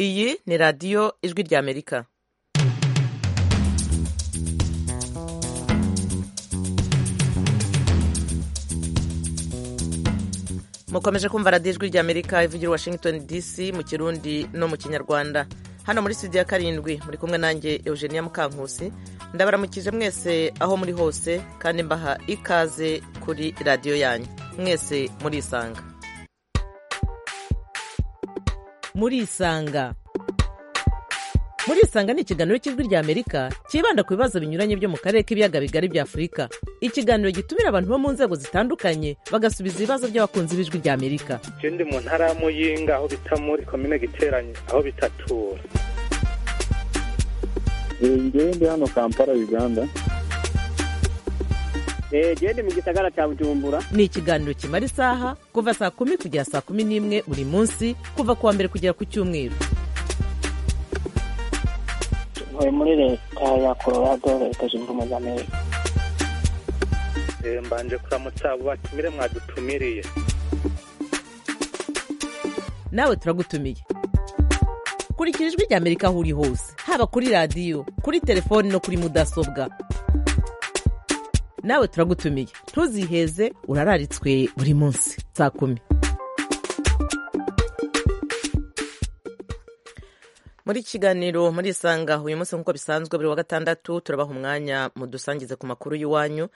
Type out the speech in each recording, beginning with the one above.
iyi ni radiyo ijwi ry'amerika mukomeje kumva radiyo ijwi ry'amerika ivugira washington dc mu kirundi no mu kinyarwanda hano muri studio ya karindwi muri kumwe nanjye eugenia mukankusi ndabaramukije mwese aho muri hose kandi mbaha ikaze kuri radiyo yanyu mwese murisanga murisanga murisanga ni ikiganiro cy'ijwi ry'amerika cyibanda ku bibazo binyuranye byo mu karere k'ibiyaga bigari bya afurika ikiganiro gitumira abantu bo mu nzego zitandukanye bagasubiza ibibazo by'abakunzi b'ijwi ry'amerika ndi mu ntara ya muyinga aho bita muri komine giteranye aho bitatura ngewe ndi hano kampala uganda gende mu gisagara cya bujumbura ni ikiganiro kimara isaha kuva saa kumi kugera saa kumi n'imwe buri munsi kuva ku wa mbere kugera ku cyumweru ntuye muri leta ya colorado leta zunze ubumwe za amerika mbanje kuramutsa abo batumire mwadutumiriye nawe turagutumiye kurikira ijwi ry'amerika aho uri hose haba kuri radiyo kuri telefoni no kuri mudasobwa nawe turagutumiye ntuziheze urararitswe buri munsi saa kumi muri kiganiro muri isanga uyu munsi nk'uko bisanzwe buri wa gatandatu turabaha umwanya mudusangize ku makuru y'iwanyu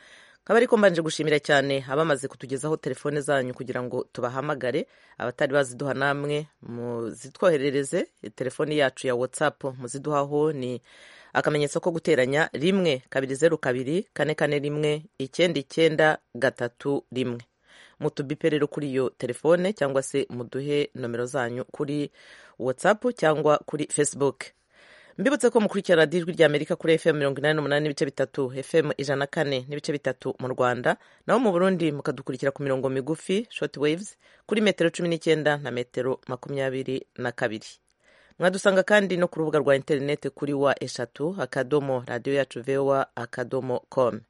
nkaba ariko mbanje gushimira cyane abamaze kutugezaho telefone zanyu kugira ngo tubahamagare abatari baziduha namwe muzitwoherereze telefoni yacu ya whatsapp muziduhaho ni akamenyetso ko guteranya rimwe kabiri zeru kabiri kane kane rimwe icyenda icyenda gatatu rimwe mutubipe rero kuri iyo telefone cyangwa se muduhe nomero zanyu kuri whatsapp cyangwa kuri facebook mbibutse ko mukurikira radiyo ijwi ry'amerika kuri fm mirongo inani n'umunani n'ibice bitatu fm ijana kane n'ibice bitatu mu rwanda naho mu burundi mukadukurikira ku mirongo migufi short waves kuri metero cumi n'icyenda na metero makumyabiri na kabiri mwadusanga kandi no ku rubuga rwa interineti kuri wa eshatu akadomo radiyo yacu vowa akadomo com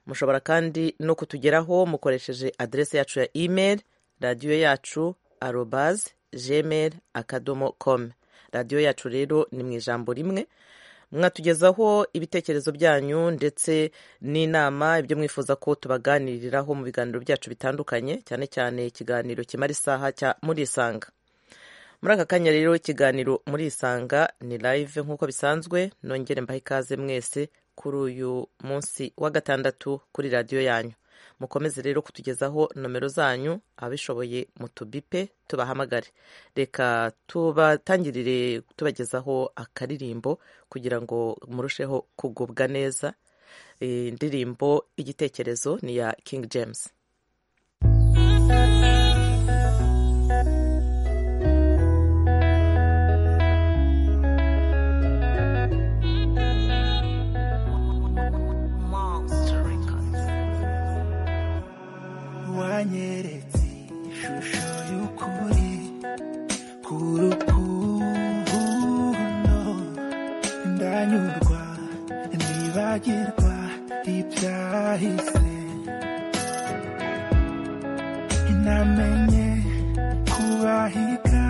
mushobora kandi no kutugeraho mukoresheje aderesi yacu ya email radiyo yacu arobaz gmail akadomo com radiyo yacu rero ni mu ijambo rimwe mwatugezaho ibitekerezo byanyu ndetse n'inama ibyo mwifuza ko tubaganiriraho mu biganiro byacu bitandukanye cyane cyane ikiganiro kimara isaha cya murisanga muri aka kanya rero ikiganiro murisanga ni live nk'uko bisanzwe nongere mbahe ikaze mwese kuri uyu munsi wa gatandatu kuri radiyo yanyu mukomeze rero kutugezaho nomero zanyu abishoboye mutubipe tubahamagare reka tubatangirire tubagezaho akaririmbo kugira ngo murusheho kugubwa neza indirimbo igitekerezo ni iya King James wanyeretse ishusho y'ukuri ku rukundo ndanyurwa nibagirwa ibyahise namenye kubahiga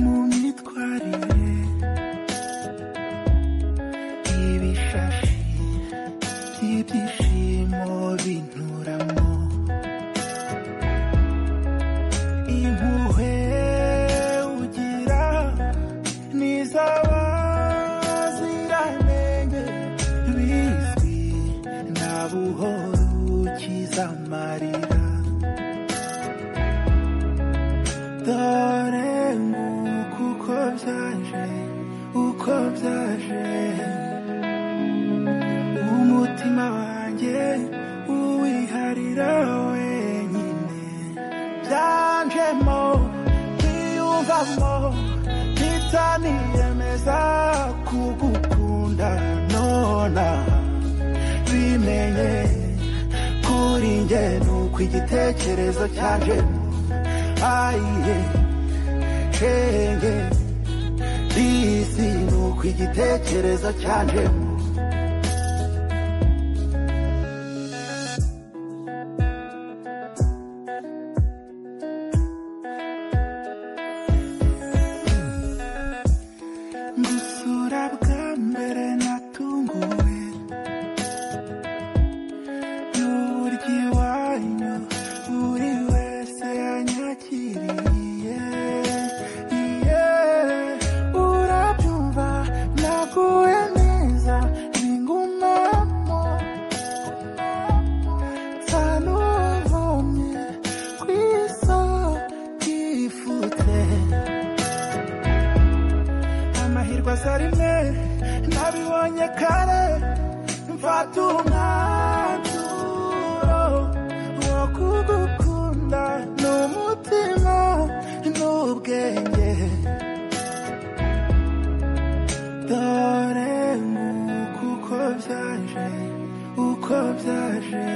mu myitwarire ibishashi by'ibyishimo binturamo impuhwe ugira n'izaba ziramenye bizwi nta buhoro ukiza amarira dore nguko uko byaje uko byaje umutima wanjye uwiharira wenyine byanjemo ntiyumvamo ntitaniyemeza kugukunda nonaha bimenye kuri njye nuko igitekerezo cyanjemo ayiye shenge isi nuko igitekerezo cyanjemo kosa rimwe nabibonye kare mfata umwanzuro wo kugukunda n'umutima n'ubwenge dore nk'uko uko byaje uko byaje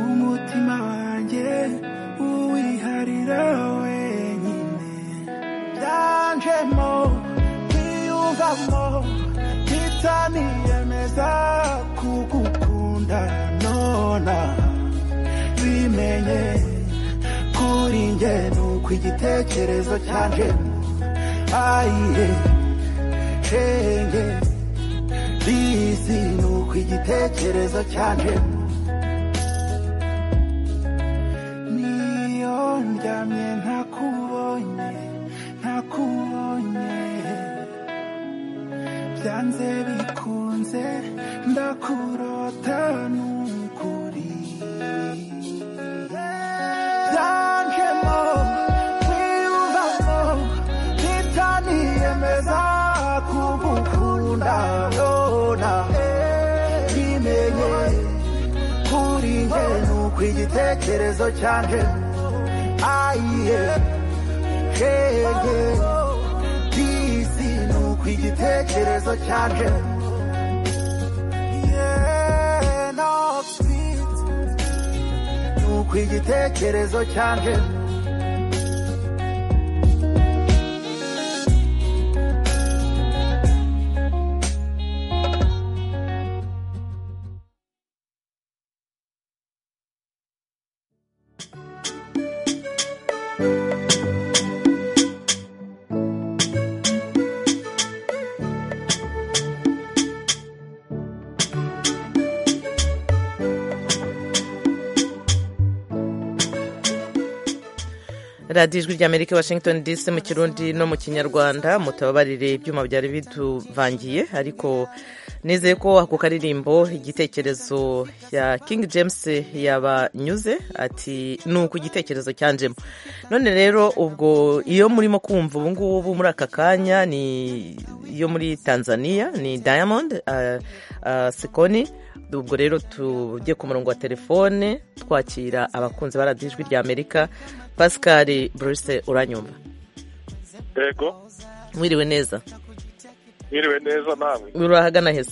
umutima wanjye uwiharira wenyine byanjemo kwiyumvamo ntitaniyemeza kugukunda nona bimenye kuri njye ni uko igitekerezo cyanjemo ayiye shenge bizi ni uko igitekerezo cyanjemo niyo ndyamye ntakubonye ntakubonye byanze bikunze ndakurota n'ukuri byanjemo kwiyumvamo ntitaniyemeza kugukunda nona bimenye kuri njye nuko igitekerezo cyanjye ayiye shenge bisi nuko igitekerezo cyanjye Yeah, no speed. nuko igitekerezo cyanjye radiyo ijwi ry'amerika washington dc mu kirundi no mu kinyarwanda mutababarire ibyuma byari biduvangiye ariko nizeye ko ako karirimbo igitekerezo ya king james yabanyuze ati ni uku igitekerezo cyanjemo none rero ubwo iyo murimo kumva ubu ngubu muri aka kanya ni iyo muri tanzania ni diamond ah, ah, sikoni ubwo rero tujye ku murongo wa telefone twakira abakunzi ba radiyo ijwi ry'amerika pascal bruce uranyumva yego mwiriwe neza mwiriwe neza namwe urahagana heza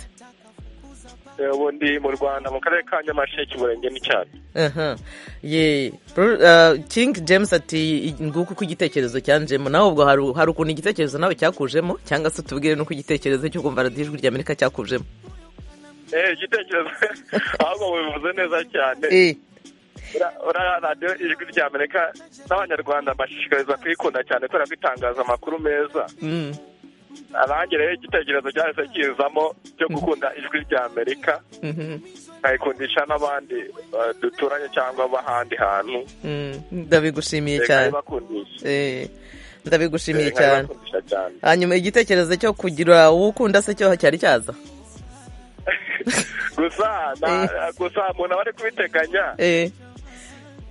ubu ndi mu rwanda mu karere ka nyamasheke umurenge n'icyaro aha ye Bru- ah, king james ati nguko uko igitekerezo cyanjemo nawe ubwo hari- hari ukuntu igitekerezo nawe cyakujemo cyangwa se utubwire n'uko igitekerezo cyo kumva radiyo ijwi ry'amerika cyakujemo Eh, igitekerezo ahubwo mubivuze neza cyane Eh, Ura- ura- radiyo ijwi ry'amerika n'abanyarwanda bashishikariza kuyikunda cyane kubera ko itangaza amakuru meza mm, arange rero igitekerezo cyahise kizamo cyo gukunda ijwi ry'amerika mhm, nkayikundisha n'abandi eh, duturanye cyangwa b'ahandi hantu mm, ndabigushimiye Eh, cyane nkayibakundisha Eh, ndabigushimiye Eh, cyane nkayibakundisha cyane hanyuma igitekerezo cyo kugira uwo ukunda se cyo cyari cyaza gusa na- gusa umuntu aba ari kubiteganya Eh,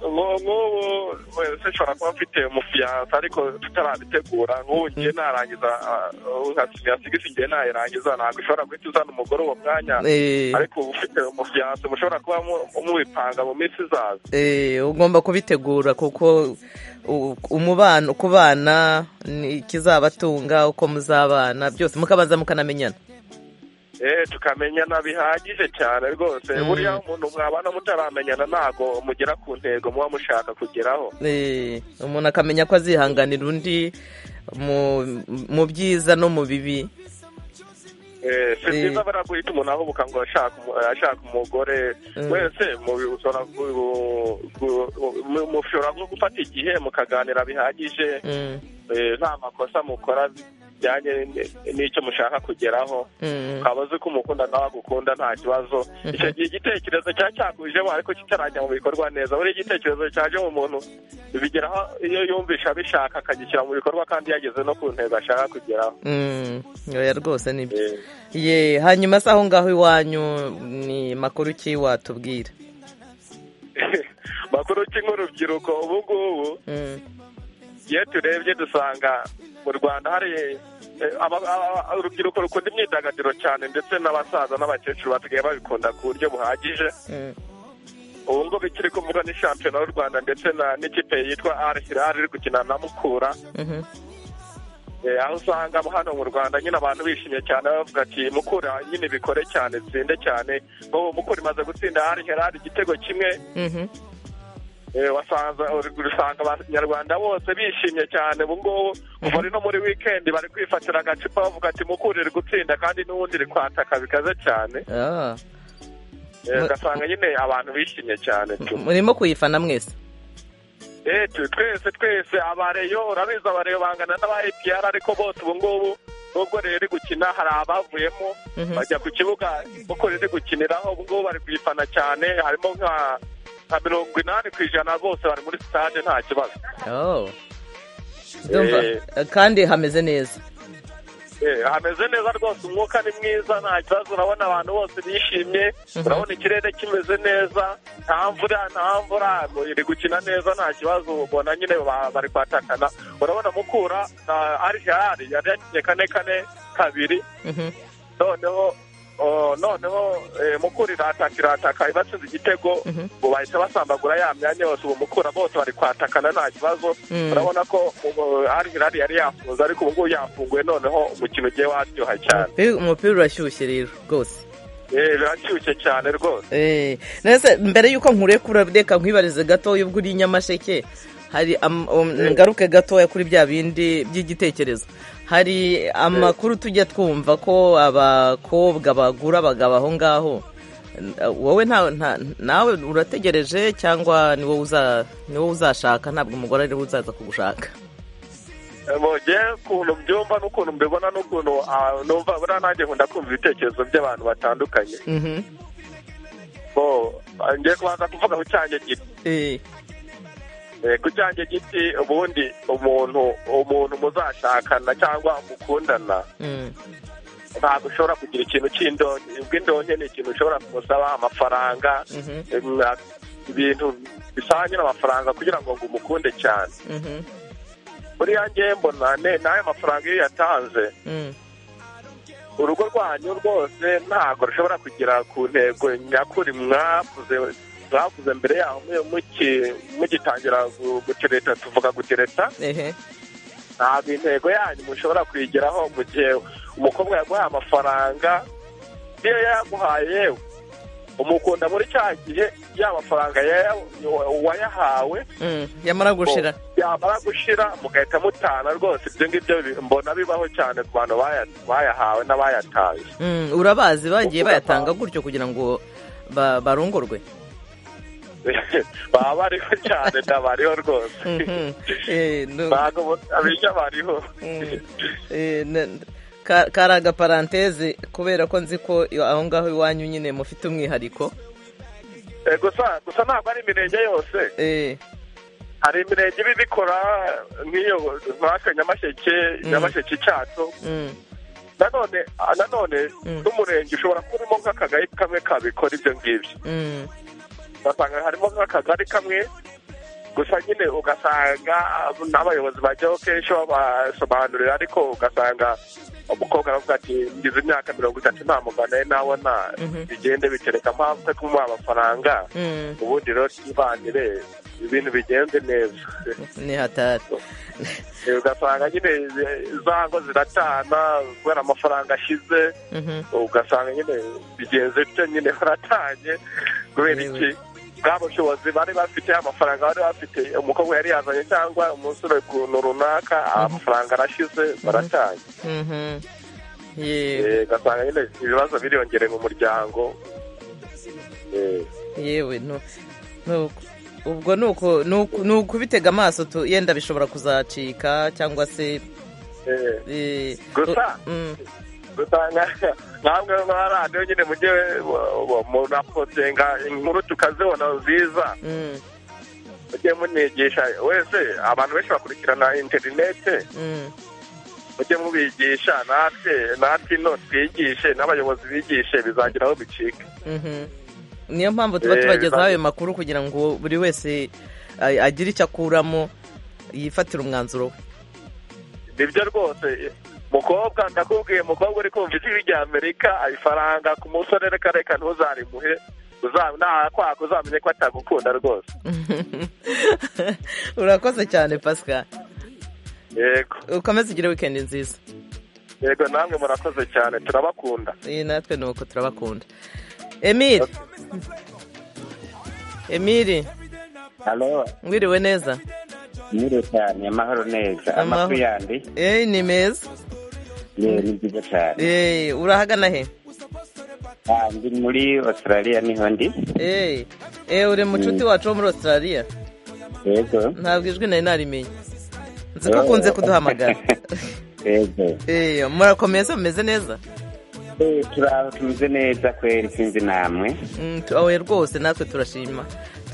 Ngo- nk'ubu wese nshobora kuba mfite umufiyansa ariko tutarabitegura nk'ubu ngiye narangiza yasigisi ngiye nayirangiza ntabwo ushobora guhita uzana umugore uwo mwanya eh, ariko uba ufite umufiyansa mushobora kuba mu- mubipanga mu minsi izaza eh, ugomba kubitegura kuko u- umubano kubana ni ikizabatunga uko muzabana byose mukabanza mukanamenyana eh tukamenyana bihagije cyane rwose Mm. buriya umuntu mwabana mutaramenyana ntabwo mugera ku ntego muba mushaka kugeraho Eh, umuntu akamenya ko azihanganira undi mu mu byiza no mu bibi Eh, si Eh. byiza bara guhita umuntu ahubuka ngo ashaka umu- ashaka umugore Mm. wese mubi- ushobora gu- gu- mu- mushobora nko gufata igihe mukaganira bihagije Mm, eh, nta makosa mukora bijyanye n- n'icyo mushaka kugeraho mm. ukaba uzi ko umukunda nawe agukunda nta kibazo icyo gihe igitekerezo cya cyakujemo ariko kitarajya mu bikorwa neza buri igitekerezo cyaje mu muntu bigeraho iyo yumvisha abishaka akagishyira mu bikorwa kandi yageze no ku ntego ashaka kugeraho Mm, oya rwose ni byo Eh, ye hanyuma se aho ngaho iwanyu ni makuru ki watubwira makuru ki nk'urubyiruko ubu ngubu Mm, iyo turebye dusanga mu rwanda hari Eh, aba- aba- urubyiruko rukunda imyidagaduro cyane ndetse n'abasaza n'abakecuru basigaye babikunda ku buryo buhagije Mm. ubu ngo bikiri kuvuga ni shampiyona y'u rwanda ndetse na n'ikipe yitwa al hilal iri gukina na mukura Mhm. Eh, aho usanga hano mu rwanda nyine abantu bishimye cyane bavuga ati mukura nyine bikore cyane tsinde cyane ubu mukura imaze gutsinda al hilal igitego kimwe Mhm. Eh, wasanze urusanga abanyarwanda bose bishimye cyane ubu ngubu kuva ari no muri wikendi bari kwifatira agacupa bavuga ati mukura iri gutsinda kandi n'ubundi iri kwataka bikaze cyane Ah. Eh, Mu- ugasanga nyine abantu bishimye cyane tu murimo kuyifana mwese Eh, tu- twese twese abareyo urabizi abareyo bangana n'aba epr ariko bose ubu ngubu nubwo rero iri gukina hari abavuyemo Mhm. bajya ku kibuga mukura iri gukiniraho ubu ngubu bari kuyifana cyane harimo nka nka mirongo inani ku ijana bose bari muri sitade nta kibazo Oh. Ndumva. Eh. kandi hameze neza Eh, hameze neza rwose umwuka ni mwiza nta kibazo urabona abantu bose bishimye urabona ikirere kimeze neza nta mvura nta mvura iri gukina neza nta kibazo ubona nyine ba- bari kwatakana urabona mukura na arihari yari yakinnye kane kane kabiri Mhm. noneho oh, noneho eh, mukura irataka irataka ibatsinze igitego Mhm. ubu bahita basambagura ya myanya yose ubu mukura bose bari kwatakana nta kibazo Mm. urabona ko ubu Al Hilal yari yafunze ariko ubu ngubu yafunguye noneho umukino ugiye waryoha cyane Umupira- umupira urashyushye rero rwose Eh, birashyushye cyane rwose Eh, nese mbere y'uko nkurekura reka nkwibarize gato y'ubwo uri i nyamasheke hari am- um, ngaruke gatoya kuri bya bindi by'igitekerezo hari amakuru tujya twumva ko abakobwa bagura abagabo aho ngaho Eh, wowe nta- nta- nawe urategereje cyangwa ni wowe uza- ni wowe uzashaka ntabwo umugore ariwe uzaza kugushaka mugiye ukuntu mbyumva n'ukuntu mbibona n'ukuntu ah, numva buriya nanjye nkunda kumva ibitekerezo by'abantu batandukanye Mhm. Bo, ah, ngiye kubanza kuvuga ku cyanjye gito Eh, Eh, ku cyanjye giti ubundi umuntu umuntu muzashakana cyangwa mukundana mm, ntabwo ushobora kugira ikintu cy'indonke ubw'indonke ni ikintu ushobora kumusaba amafaranga mhm, em, ah, ibintu bisanye n'amafaranga kugira ngo ngo umukunde cyane mhm, buriya ngewe mbona ne- n'ayo mafaranga iyo yatanze mm. urugo rwanyu rwose ntabwo rushobora kugera ku ntego nyakuri mwavuze mwavuze mbere yaho mu- muki- mugitangira gu- gutereta tuvuga gutereta Ehe. ntabwo intego yanyu mushobora kuyigeraho mu gihe umukobwa yaguhaye amafaranga niyo yayaguhaye yewe umukunda muri cya gihe ya mafaranga yaya- wayahawe Mm, yamara gushira yamara gushira mugahita mutana rwose ibyo ngibyo bi- mbona bibaho cyane ku bantu baya- bayahawe n'abayataye Mm, urabazi bagiye Uvuga bayatanga kwa- gutyo kugira ngo ba- barongorwe baba bariho cyane ndabariho rwose Mhm. Eh, nu- ntabwo bu- abinya bariho mm, eh, na- ka- kari agaparanteze kubera ko nzi ko iyo- aho ngaho iwanyu nyine mufite umwihariko Eh, gusa gusa ntabwo ari imirenge yose Eh, hari imirenge iba ibikora nk'iyo nk'aka nyamasheke nyamasheke cyacu mm, nanone nanone Mm. n'umurenge ushobora kuba urimo nk'akagari kamwe kabikora ibyo ngibyo mm, ugasanga harimo nk'akagari kamwe gusa nyine ugasanga n'abayobozi bajyaho kenshi babasobanurira ariko ugasanga umukobwa aravuga ati ngize imyaka mirongo itatu nta mugabo nawe nabona Mhm. bigende bitereka mpamvu ko kumuha amafaranga mm. ubundi rero twibanire ibintu bigenze neza ni hatari Eh, ugasanga nyine eh, za ngo ziratana kubera amafaranga ashize Mhm. ugasanga nyine bigenze bityo nyine baratanye kubera iki bwa bushobozi bari bafite amafaranga bari bafite umukobwa yari yazanye cyangwa umusore kuntu runaka amafaranga arashize baratanye Mhm. Yewe. Eh, ugasanga nyine ibibazo biriyongere mu muryango Eh, yewe no no- ubwo ni uko ni uku- ni ukubitega amaso tu- yenda bishobora kuzacika cyangwa se eh. eh, Gusa- mm, usanga ntabwo nka radiyo nyine mujye munapotinga inkuru tukazibona nziza mm, mujye munigisha wese abantu benshi bakurikirana interinete mm, mujye mubigisha natwe natwe ino twigishe n'abayobozi bigishe bizagira aho bicika mhm. niyo mpamvu tuba Eh, tubagezaho bibazo. ayo makuru kugira ngo buri wese a- agire icyo akuramo yifatira umwanzuro we nibyo rwose mukobwa ndakubwiye mukobwa uri kumva ijwi ry'amerika ifaranga ku musore reka reka ntuzarimuhe uza- nahakwaka uzamenye ko atagukunda rwose urakoze cyane pasika yego ukomeze ugire wikendi nziza yego namwe murakoze cyane turabakunda iyi natwe ni uko turabakunda emiri emiri Halo, ngwiriwe neza mwiriwe cyane amahoro neza amakuru yandi eee ni meza ye ni byiza cyane eee urahagana he Ah, ndi muri australia niho ndi eee eee uri mucuti Mm. wacu wo muri australia yego ntabwo ijwi nari narimenye nzi ko ukunze kuduhamagara yego eee murakomeza mumeze neza Eh, turaho tumeze neza kweri sinzi namwe Mm, tu- oya rwose natwe turashima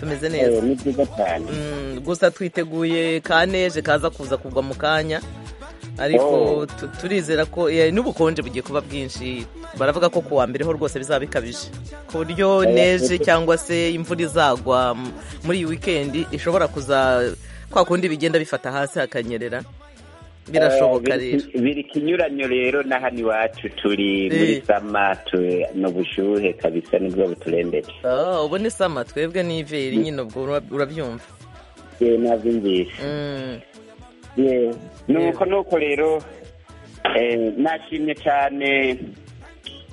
tumeze neza Eh, ni byiza cyane Mm, gusa twiteguye ka neje kaza kuza kugwa mu kanya ariko Oh. tu- turizera ko eh, n'ubukonje bugiye kuba bwinshi baravuga ko ku wa mbere ho rwose bizaba bikabije ku buryo Eh, neje eh. cyangwa se imvura izagwa m- muri iyi wikendi ishobora kuza kwa kundi bigenda bifata hasi hakanyerera birashoboka Eh, rero biri- biri kinyuranyo rero na hano iwacu turi muri Eh. sama tu- ni ubushuhe kabisa nibwo buturembeje Ah, ubu ni sama twebwe ni iveri nyine ubwo ura- urabyumva Eh, nabyumvise Mm, Yeah. nuko nuko rero eh, nashimye cyane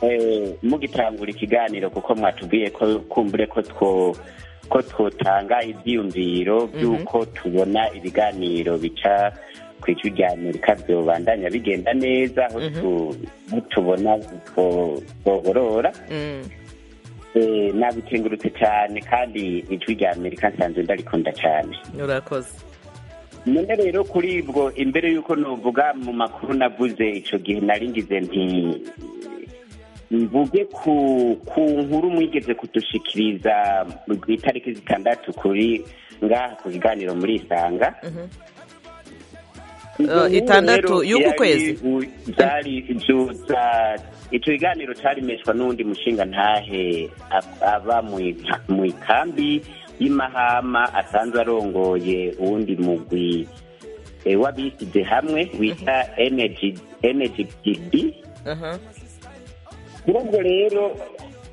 eh, mugitangura ikiganiro kuko mwatubwiye ko kumbure ko two ko twotanga ibyiyumviro by'uko tubona ibiganiro bica ku ijwi rya amerika byobandanya bigenda neza aho tu- aho tubona two- twoborora mm. Eh, nabikengurutse cyane kandi ijwi rya amerika nsanzwe ndarikunda cyane urakoze none rero kuri ibwo imbere y'uko nuvuga mu makuru navuze icyo gihe naringize nti mvuge ku ku nkuru mwigeze kudushikiriza ku itariki zitandatu kuri ngaha ku biganiro muri isanga Izo Eh, nkuru itandatu rero y'uku yari kwezi? u- zari zuza icyo kiganiro carimeshwa n'undi mushinga ntahe ab- aba mw'i- mw'ikambi y'imahama asanzwe arongoye uwundi mugwi eh, w'abisize hamwe wita energy Aha. kuri ubwo rero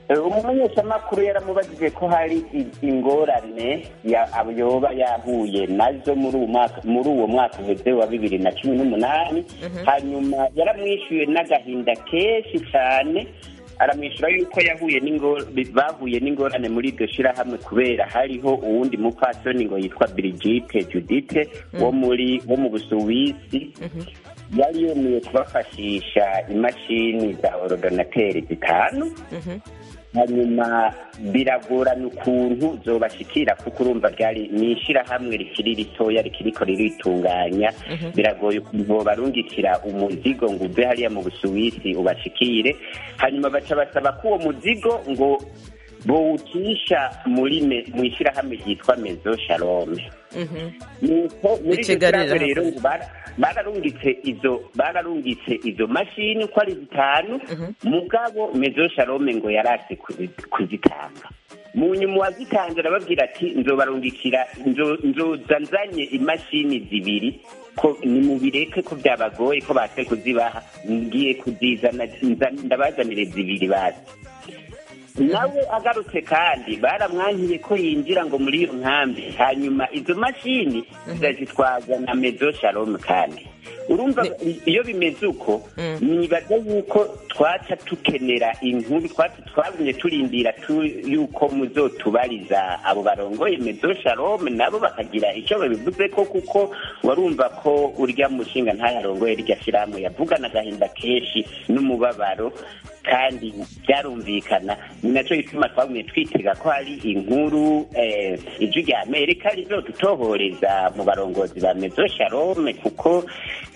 eh, umumenyeshamakuru yaramubajije ko hari i- ingorane ya- yoba yahuye nazo muri uwo mwaka muri uwo mwaka uheze wa bibiri na cumi n'umunani hanyuma yaramwishyuye n'agahinda kenshi cyane aramwishyura yuko yahuye n'ingo- bahuye n'ingorane muri iryo shyirahamwe kubera hariho uwundi mupfasoni ngo yitwa Brigitte Judithe wo muri wo mu Busuwisi yari yemeye kubafashisha imashini za orodonateri zitanu hanyuma biragorana ukuntu zobashikira kuko urumva ryari ni ishyirahamwe rikiri ritoya rikiriko riritunganya biragoye ukuntu bobarungikira umuzigo ngo uve hariya mu busuwisi ubashikire hanyuma baca basaba ko uwo muzigo ngo bowucisha muri me- mu ishyirahamwe ryitwa mezo shalome nuko muri iryo Ikigarira shyirahamwe hano. rero ngo bara- bararungitse izo bararungitse izo mashini uko ari zitanu mugabo mezo sharome ngo yarase kuzi- kuzitanga mu nyuma uwazitanze arababwira ati nzobarungikira nzo- nzoza nzanye imashini zibiri ko nimubireke ko byabagoye ko base kuzibaha ngiye kuzizana nza- ndabazanire zibiri basi nawe agarutse kandi baramwankiye ko yinjira ngo muri iyo nkambi hanyuma izo mashini zitwaza na mezo shalom kandi urumva iyo bimeze uko nibaza yuko twaca tukenera inkuru twaca twagumye turindira tu- yuko muzotubariza abo barongoye mezo shalom nabo bakagira icyo babivuze ko kuko warumva ko urya mushinga ntayarongoye rya shirahamwe yavugana agahinda kenshi n'umubabaro kandi byarumvikana ni nacyo gituma twagumye twitega ko hari inkuru eh, ijwi rya amerika rizodutohoreza mu barongozi ba mezo shalome kuko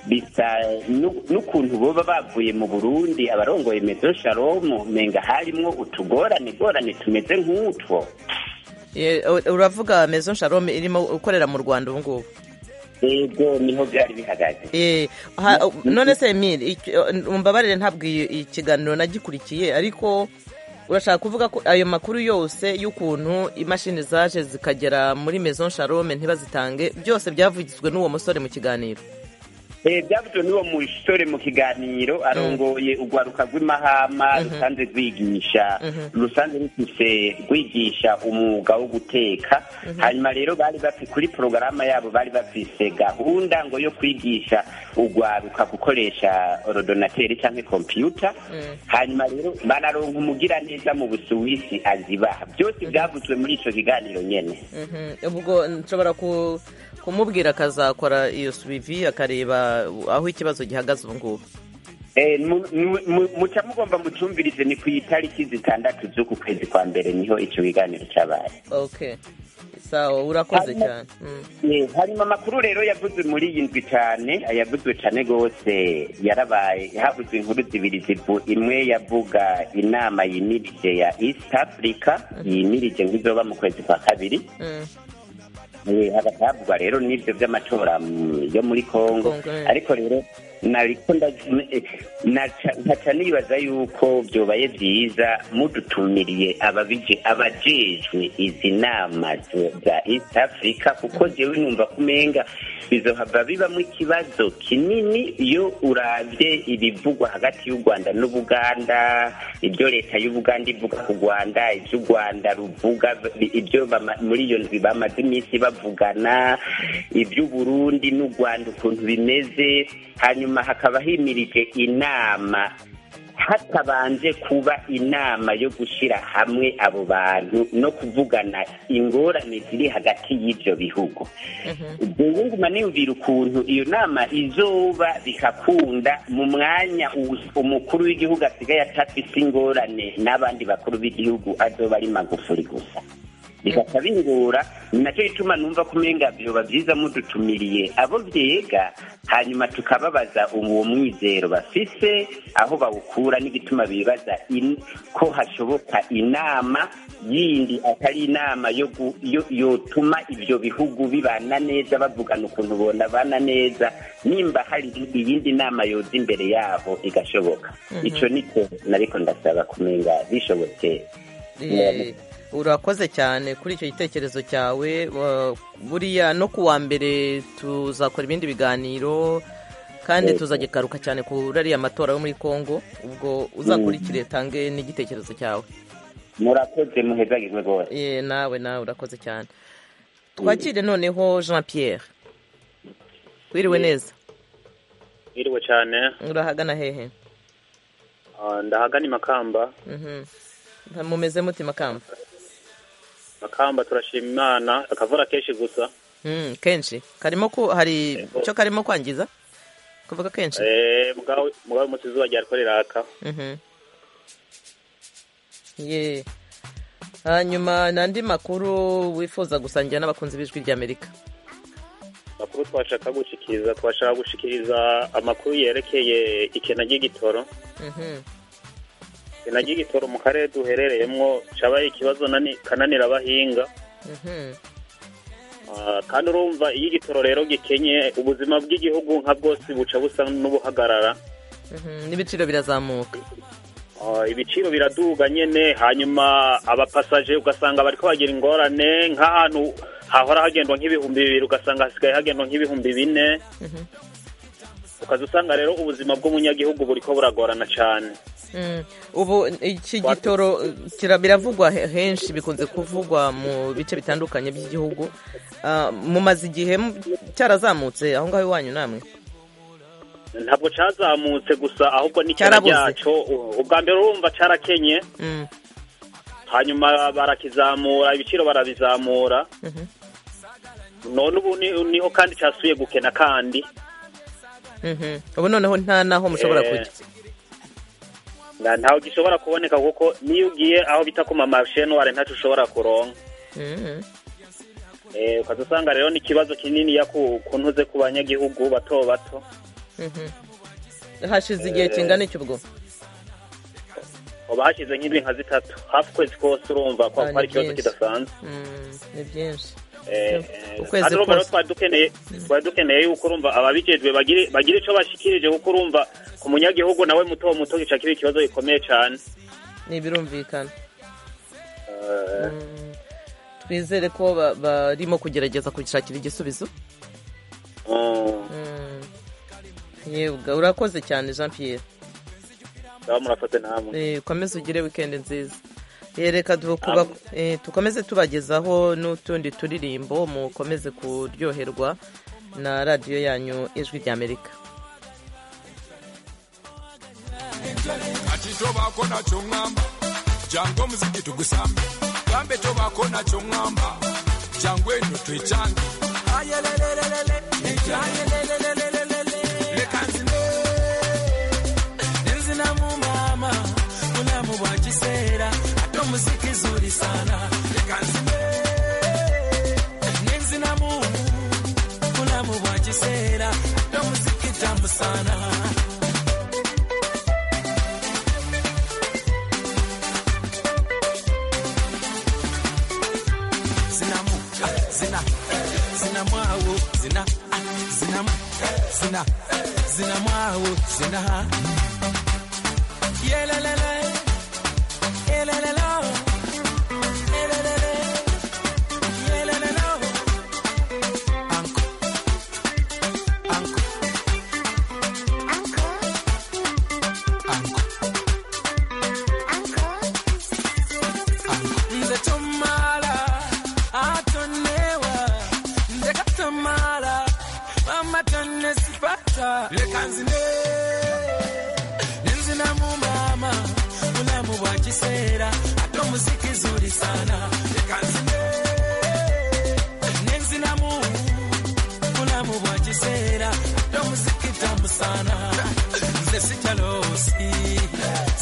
bisa nu- n'ukuntu boba bavuye mu burundi abarongoye mezo shalome umenga harimwo utugorane gorane tumeze nk'utwo Ye- u- uravuga mezo shalom irimo ukorera mu rwanda ubu ngubu ego niho byari bihagaze Eh, ha- none se emile mumbabarire ntabwo iyi- iyi kiganiro nagikurikiye ariko urashaka kuvuga ko ayo makuru yose y'ukuntu imashini zaje zikagera muri maison shalome ntibazitange byose byavugizwe n'uwo musore mu kiganiro byavuze n'uwo musore mu kiganiro arongoye urwaruka rw'imahama rusanzwe rwigisha rusanzwe rufise rwigisha umwuga wo guteka hanyuma rero bari bafi kuri porogaramu yabo bari bafise gahunda ngo yo kwigisha urwaruka gukoresha orodonateri cyangwa kompiyuta hanyuma rero banaronka umugiraneza mu busuwisi azibaha byose byavuzwe muri icyo kiganiro nyine Mhm. ubwo nshobora ku- kumubwira akazakora iyo subivi akareba aho ikibazo gihagaze ubu ngubu Eh, mu- mu- mu- muca mugomba mucumvirize ni ku itariki zitandatu z'uku kwezi kwa mbere niho icyo kiganiro cyabaye okay sawa urakoze Hanyuma- cyane Mm. Eh, harimo amakuru rero yavuzwe muri iyi ndwi cyane yavuzwe cyane rwose yarabaye havuzwe inkuru zibiri zivu imwe yavuga inama yimirije ya east africa yimirije ngo izoba mu kwezi kwa kabiri Mm. Eh, hagatabwa rero n'ibyo by'amatora mm, yo muri congo Congo, eh. ariko rero nariko nda- eh, naca- nkaca nibaza yuko byobaye byiza mudutumiriye ababije- abajejwe izi nama zo- za east africa kuko jewe numva kumenga bizohava bibamo ikibazo kinini iyo urabye ibivugwa hagati y'u rwanda n'ubuganda ibyo leta y'ubuganda ivuga ku rwanda ibyo u rwanda ruvuga bi- ibyo bama- muri iyo ndwi bamaze iminsi bavugana iby'uburundi n'u rwanda ukuntu bimeze hanyuma hakaba himirije inama hatabanje kuba inama yo gushyira hamwe abo bantu no kuvugana ingorane ziri hagati y'ibyo bihugu ubwo nguma niyumvira ukuntu iyo nama izoba bigakunda mu mwanya u- umukuru w'igihugu asigaye atafise ingorane n'abandi bakuru b'igihugu azoba ari magufuri gusa bigasa bingora ni nacyo gituma numva ko umenga byoba byiza mudutumiriye abo byega hanyuma tukababaza uwo mwizero bafise aho bawukura n'igituma bibaza in- ko hashoboka inama yindi atari inama yo gu- yo- yotuma ibyo bihugu bibana neza bavugana ukuntu bonabana neza nimba hari iyindi nama yoza imbere yabo igashoboka icyo nicyo nariko ndasaba kumenga bishobotse Eh, urakoze cyane kuri icyo gitekerezo cyawe wa- buriya no ku wa mbere tuzakora ibindi biganiro kandi Yego. tuzagigaruka cyane kuri ariya matora yo muri congo ubwo uzakurikire tange n'igitekerezo cyawe murakoze muhezagirwe rwose Eh, nawe nawe urakoze cyane twakire noneho jean pierre wiriwe neza Iriwe cyane urahagana hehe ah, ndahagana i Makamba Mhm. mumeze muti makamba Makamba turashima Imana akavura kenshi gusa Mm, kenshi karimo ku hari icyo karimo kwangiza kuvuga kenshi eh mugawe mugawe umunsi izuba ryariko riraka Mhm. Ye. hanyuma n'andi makuru wifuza gusangira n'abakunzi b'ijwi ry'amerika makuru twashaka gushikiriza twashaka gushikiriza amakuru yerekeye ikena ry'igitoro Mhm. ikena ry'igitoro mu karere duherereyemwo cabaye ikibazo nani kananira abahinga Mhm. Ah, kandi urumva iyo igitoro rero gikenye ubuzima bw'igihugu nka bwose buca busa n'ubuhagarara Mhm. n'ibiciro birazamuka Ah, ibiciro biraduga nyene hanyuma abapasaje ugasanga bariko bagira ingorane nk'ahantu hahora hagendwa nk'ibihumbi bibiri ugasanga hasigaye hagendwa nk'ibihumbi bine Mhm. ukaza usanga rero ubuzima bw'umunyagihugu buriko buragorana cane Mm. ubu iki gitoro kira- biravugwa he- henshi bikunze kuvugwa mu bice bitandukanye by'igihugu Ah, mumaze igihe mu- cyarazamutse aho ngaho iwanyu namwe ntabwo cazamutse gusa ahubwo n'ikena Carabuze. ryaco U- ubwa mbere urumva carakenye Mm. hanyuma barakizamura ibiciro barabizamura Mhm. none ubu ni- niho kandi casubiye gukena kandi Mhm. ubu noneho nta naho mushobora Eh, kujya Na- ntawe gishobora kuboneka kuko niyo ugiye aho bita ku mamarishe nuware ntacyo ushobora kuronka Mhm. Eh, ukaza usanga rero ni ikibazo kinini ya ku ku ntuze ku banyagihugu bato bato Mhm. hashize igihe kingana iki ubwo uba hashyize nk'ibintu nka zitatu hafi ukwezi kose urumva ko Ah, ni ari ikibazo byinshi. kidasanzwe Mm, ni byinshi Eh, eh, Ukwezi kandi urumva kose. rero twari dukeneye twari dukeneye yuko urumva ababijejwe bagire- bagire ico bashikirije kuko urumva ku munyagihugu nawe muto muto gica kiba ikibazo gikomeye cane ni ibirumvikana Eh, Mm, twizere ko ba- barimo kugerageza kubishakira igisubizo mm. Mm, yebwa urakoze cyane jean pierre ngaho murafate namwe Eh, ukomeze ugire weekend nziza Eh, reka du- kuba- eh, tukomeze tubagezaho n'utundi turirimbo mukomeze kuryoherwa na radiyo yanyu ijwi ry'amerika atitobako nakyo ŋŋamba jangu omuziki tugusambe gambe tobako nakyo ŋŋamba jangu eno twekyange Leka nzine, nzinamu mama, bulamu bwa kiseera, ate omuziki zuli sana. Leka nzine, nzinamu, bulamu bwa kiseera, ate omuziki tamu sana. Zinamu, zina, zinamu awo, zina, ah, zinamu, zina, zinamu awo, zina. Yelelele, yelelelo, yelelele, yelelelo. Anko, anko, anko, anko. Nze tomala atonewa nze katomala mama tonesipata leka nzine ninzinamu mama bulamu bwa kiseera ate omuziki zuli sana leka nzine ninzinamu bulamu bwa kiseera ate omuziki tamu sana nze sikyalosi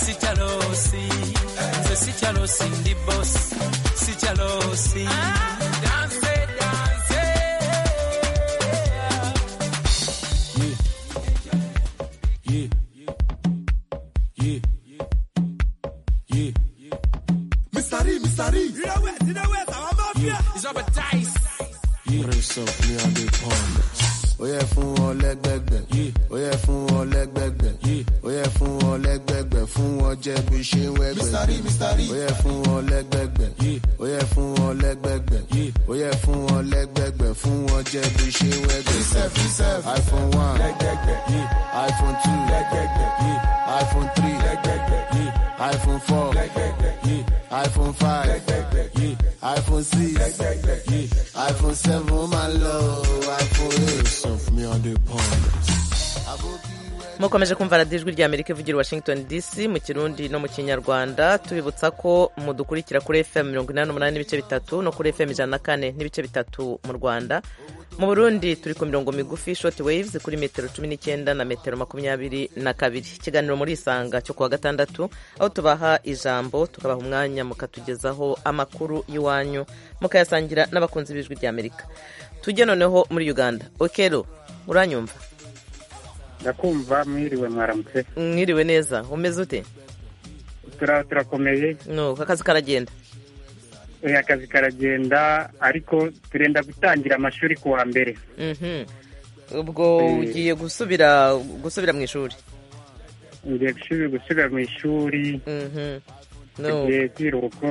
sikyalosi nze sikyalosi ndi bosi sikyalosi danse danse yeah, yeah, yeah. Mystery, mystery. You know what? You know what? I'm up here. It's up a dice. Yeah. Press up, me on the palm. ó yẹ fún wọn lẹgbẹgbẹ ó yẹ fún wọn lẹgbẹgbẹ ó yẹ fún wọn lẹgbẹgbẹ fún wọn jẹ bí ṣe ń wẹgbẹ ó yẹ fún wọn lẹgbẹgbẹ ó yẹ fún wọn lẹgbẹgbẹ ó yẹ fún wọn lẹgbẹgbẹ fún wọn jẹ bí ṣe ń wẹgbẹ iphone one iphone two iphone three iphone four iphone five iphone six iphone seven máa ń lọ iphone eight. mukomeje kumva radiyo ijwi ry'amerika ivugira i washington dc mu kirundi no mu kinyarwanda tubibutsa ko mudukurikira kuri fm mirongo inani n'umunani n'ibice bitatu no kuri fm ijana na kane n'ibice bitatu mu rwanda mu burundi turi ku mirongo migufi short waves kuri metero cumi n'icyenda na metero makumyabiri na kabiri ikiganiro muri isanga cyo kuwa gatandatu aho tubaha ijambo tukabaha umwanya mukatugezaho amakuru y'iwanyu mukayasangira n'abakunzi b'ijwi ry'amerika tujye noneho muri uganda okero uranyumva ndakumva mwiriwe mwaramutse mwiriwe neza umeze ute Tura- turakomeye nuko akazi karagenda Eh, akazi karagenda ariko turenda gutangira amashuri ku wa mbere Mhm. ubwo ugiye gusubira gusubira mu ishuri ngiye gusubi- gusubira mu ishuri No. tugiye kwiruko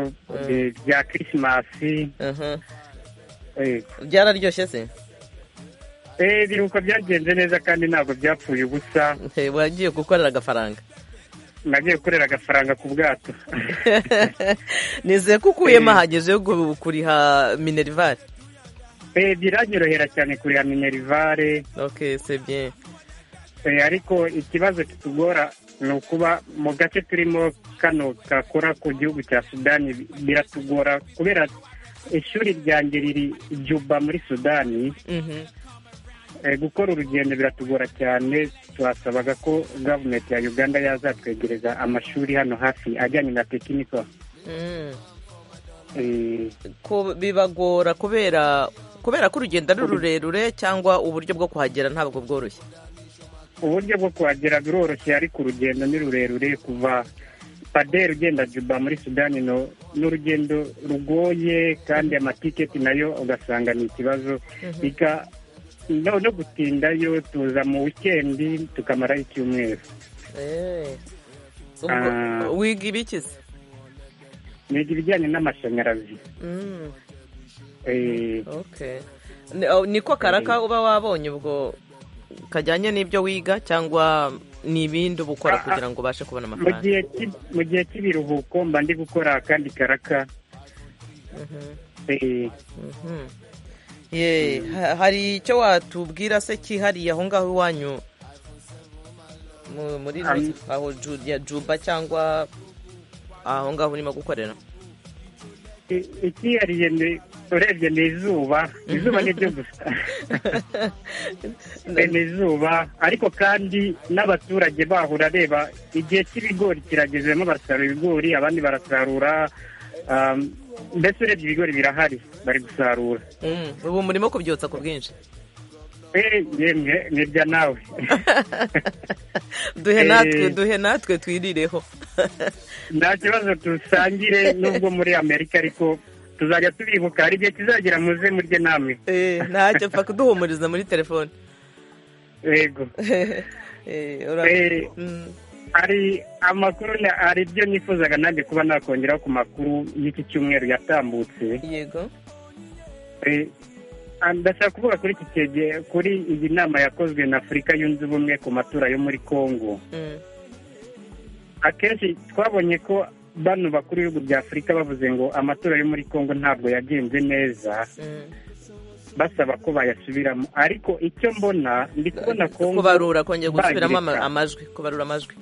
eh, bya kirisimasi Mhm. eh. byararyoshye se Eh, ibiruhuko byagenze neza kandi ntabwo byapfuye ubusa wagiye gukorera agafaranga nagiye gukorera agafaranga ku bwato nizeye ko ukuyemo ahagije yo gu- kuriha minerivare Eh, biranyorohera cyane kuriha minerivare ok c'est bien Eh, ariko ikibazo kitugora ni ukuba mu gace turimo kano gakora ku gihugu cya sudani bi- biratugora kubera ishuri ryanjye riri juba muri sudani Mhm. Eh, gukora urugendo biratugora cyane twasabaga ko gavumenti ya uganda yazatwegereza amashuri hano hafi ajyanye na tekinika Mm. Eh, Ko bibagora kubera kubera ko urugendo ari rurerure cyangwa uburyo bwo kuhagera ntabwo bworoshye uburyo bwo kuhagera biroroshye ariko urugendo ni rurerure kuva paderi ugenda juba muri sudani no ni urugendo rugoye kandi amatiketi nayo ugasanga ni ikibazo Ika- no no gutindayo tuza mu wikendi tukamarayo icyumweru Eh. Ah. Ubwo wiga ibiki se niga ibijyanye n'amashanyarazi Mm. Eh, Okay. Ni- aho- niko karaka uba wabonye ubwo kajyanye n'ibyo wiga cyangwa ni ibindi uba ukora kugira ngo ubashe kubona mu amafaranga gihe cy'i- mu gihe cy'ibiruhuko mba ndi gukora akandi karaka Eh, Mhm. Ye, ha- hari icyo watubwira se cyihariye aho ngaho iwanyu Mu- muri Am- aho Ju- ya juba cyangwa aho ngaho urimo gukorera i- icyihariye ni- urebye ni izuba izuba ni ryo gusa Eh, ni izuba ariko kandi n'abaturage baho urareba igihe cy'ibigori kirageze bamwe barasarura ibigori abandi barasarura um, mbese urebye ibigori birahari bari gusarura Mm, ubu murimo kubyutsa ku bwinshi Eh, yemwe nibya nawe duhe Eh. natwe duhe natwe twirireho nta kibazo dusangire nubwo muri amerika ariko tuzajya tubibuka hari igihe kizagera muze murye namwe Eh, ntacyo pfa kuduhumuriza muri telefone yego Eh, ura- Eh. Mm, hari amakuru na- hari ibyo nifuzaga nanjye kuba nakongeraho ku makuru y'iki cyumweru yatambutse yego Eh, ah, ndashaka kuvuga kuri iki kege- kuri iyi nama yakozwe na afurika yunze ubumwe ku matora yo muri congo Mm, akenshi twabonye ko bano bakuru b'ibihugu bya afurika bavuze ngo amatora yo muri congo ntabwo yagenze neza mm. basaba ko bayasubiramo ariko icyo mbona ndi kubona congo kubarura kongera gusubiramo ama- bagireka. amajwi kubarura amajwi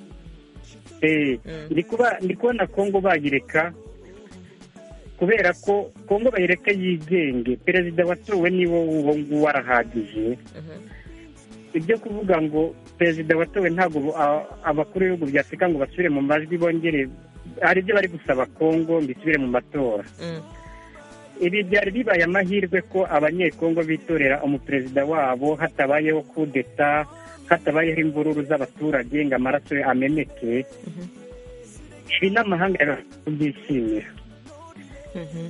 Eh, Mm. ndi kuba- ndi kubona congo bayireka kubera ko congo bayireka yigenge perezida watowe niwo uwo nguwo arahagije Mhm. ibyo kuvuga ngo perezida watowe ntabwo bo- a- abakuru b'ibihugu bya afurika ngo basubire mu majwi bongere hari ibyo bari gusaba congo ngo isubire mu matora Mm. ibi byari bibaye amahirwe ko abanyekongo bitorera umuperezida wabo hatabayeho kudeta hatabayeho imvururu z'abaturage ngo amaraso ye ameneke ibi n'amahanga yabashije kubyishimira Mhm.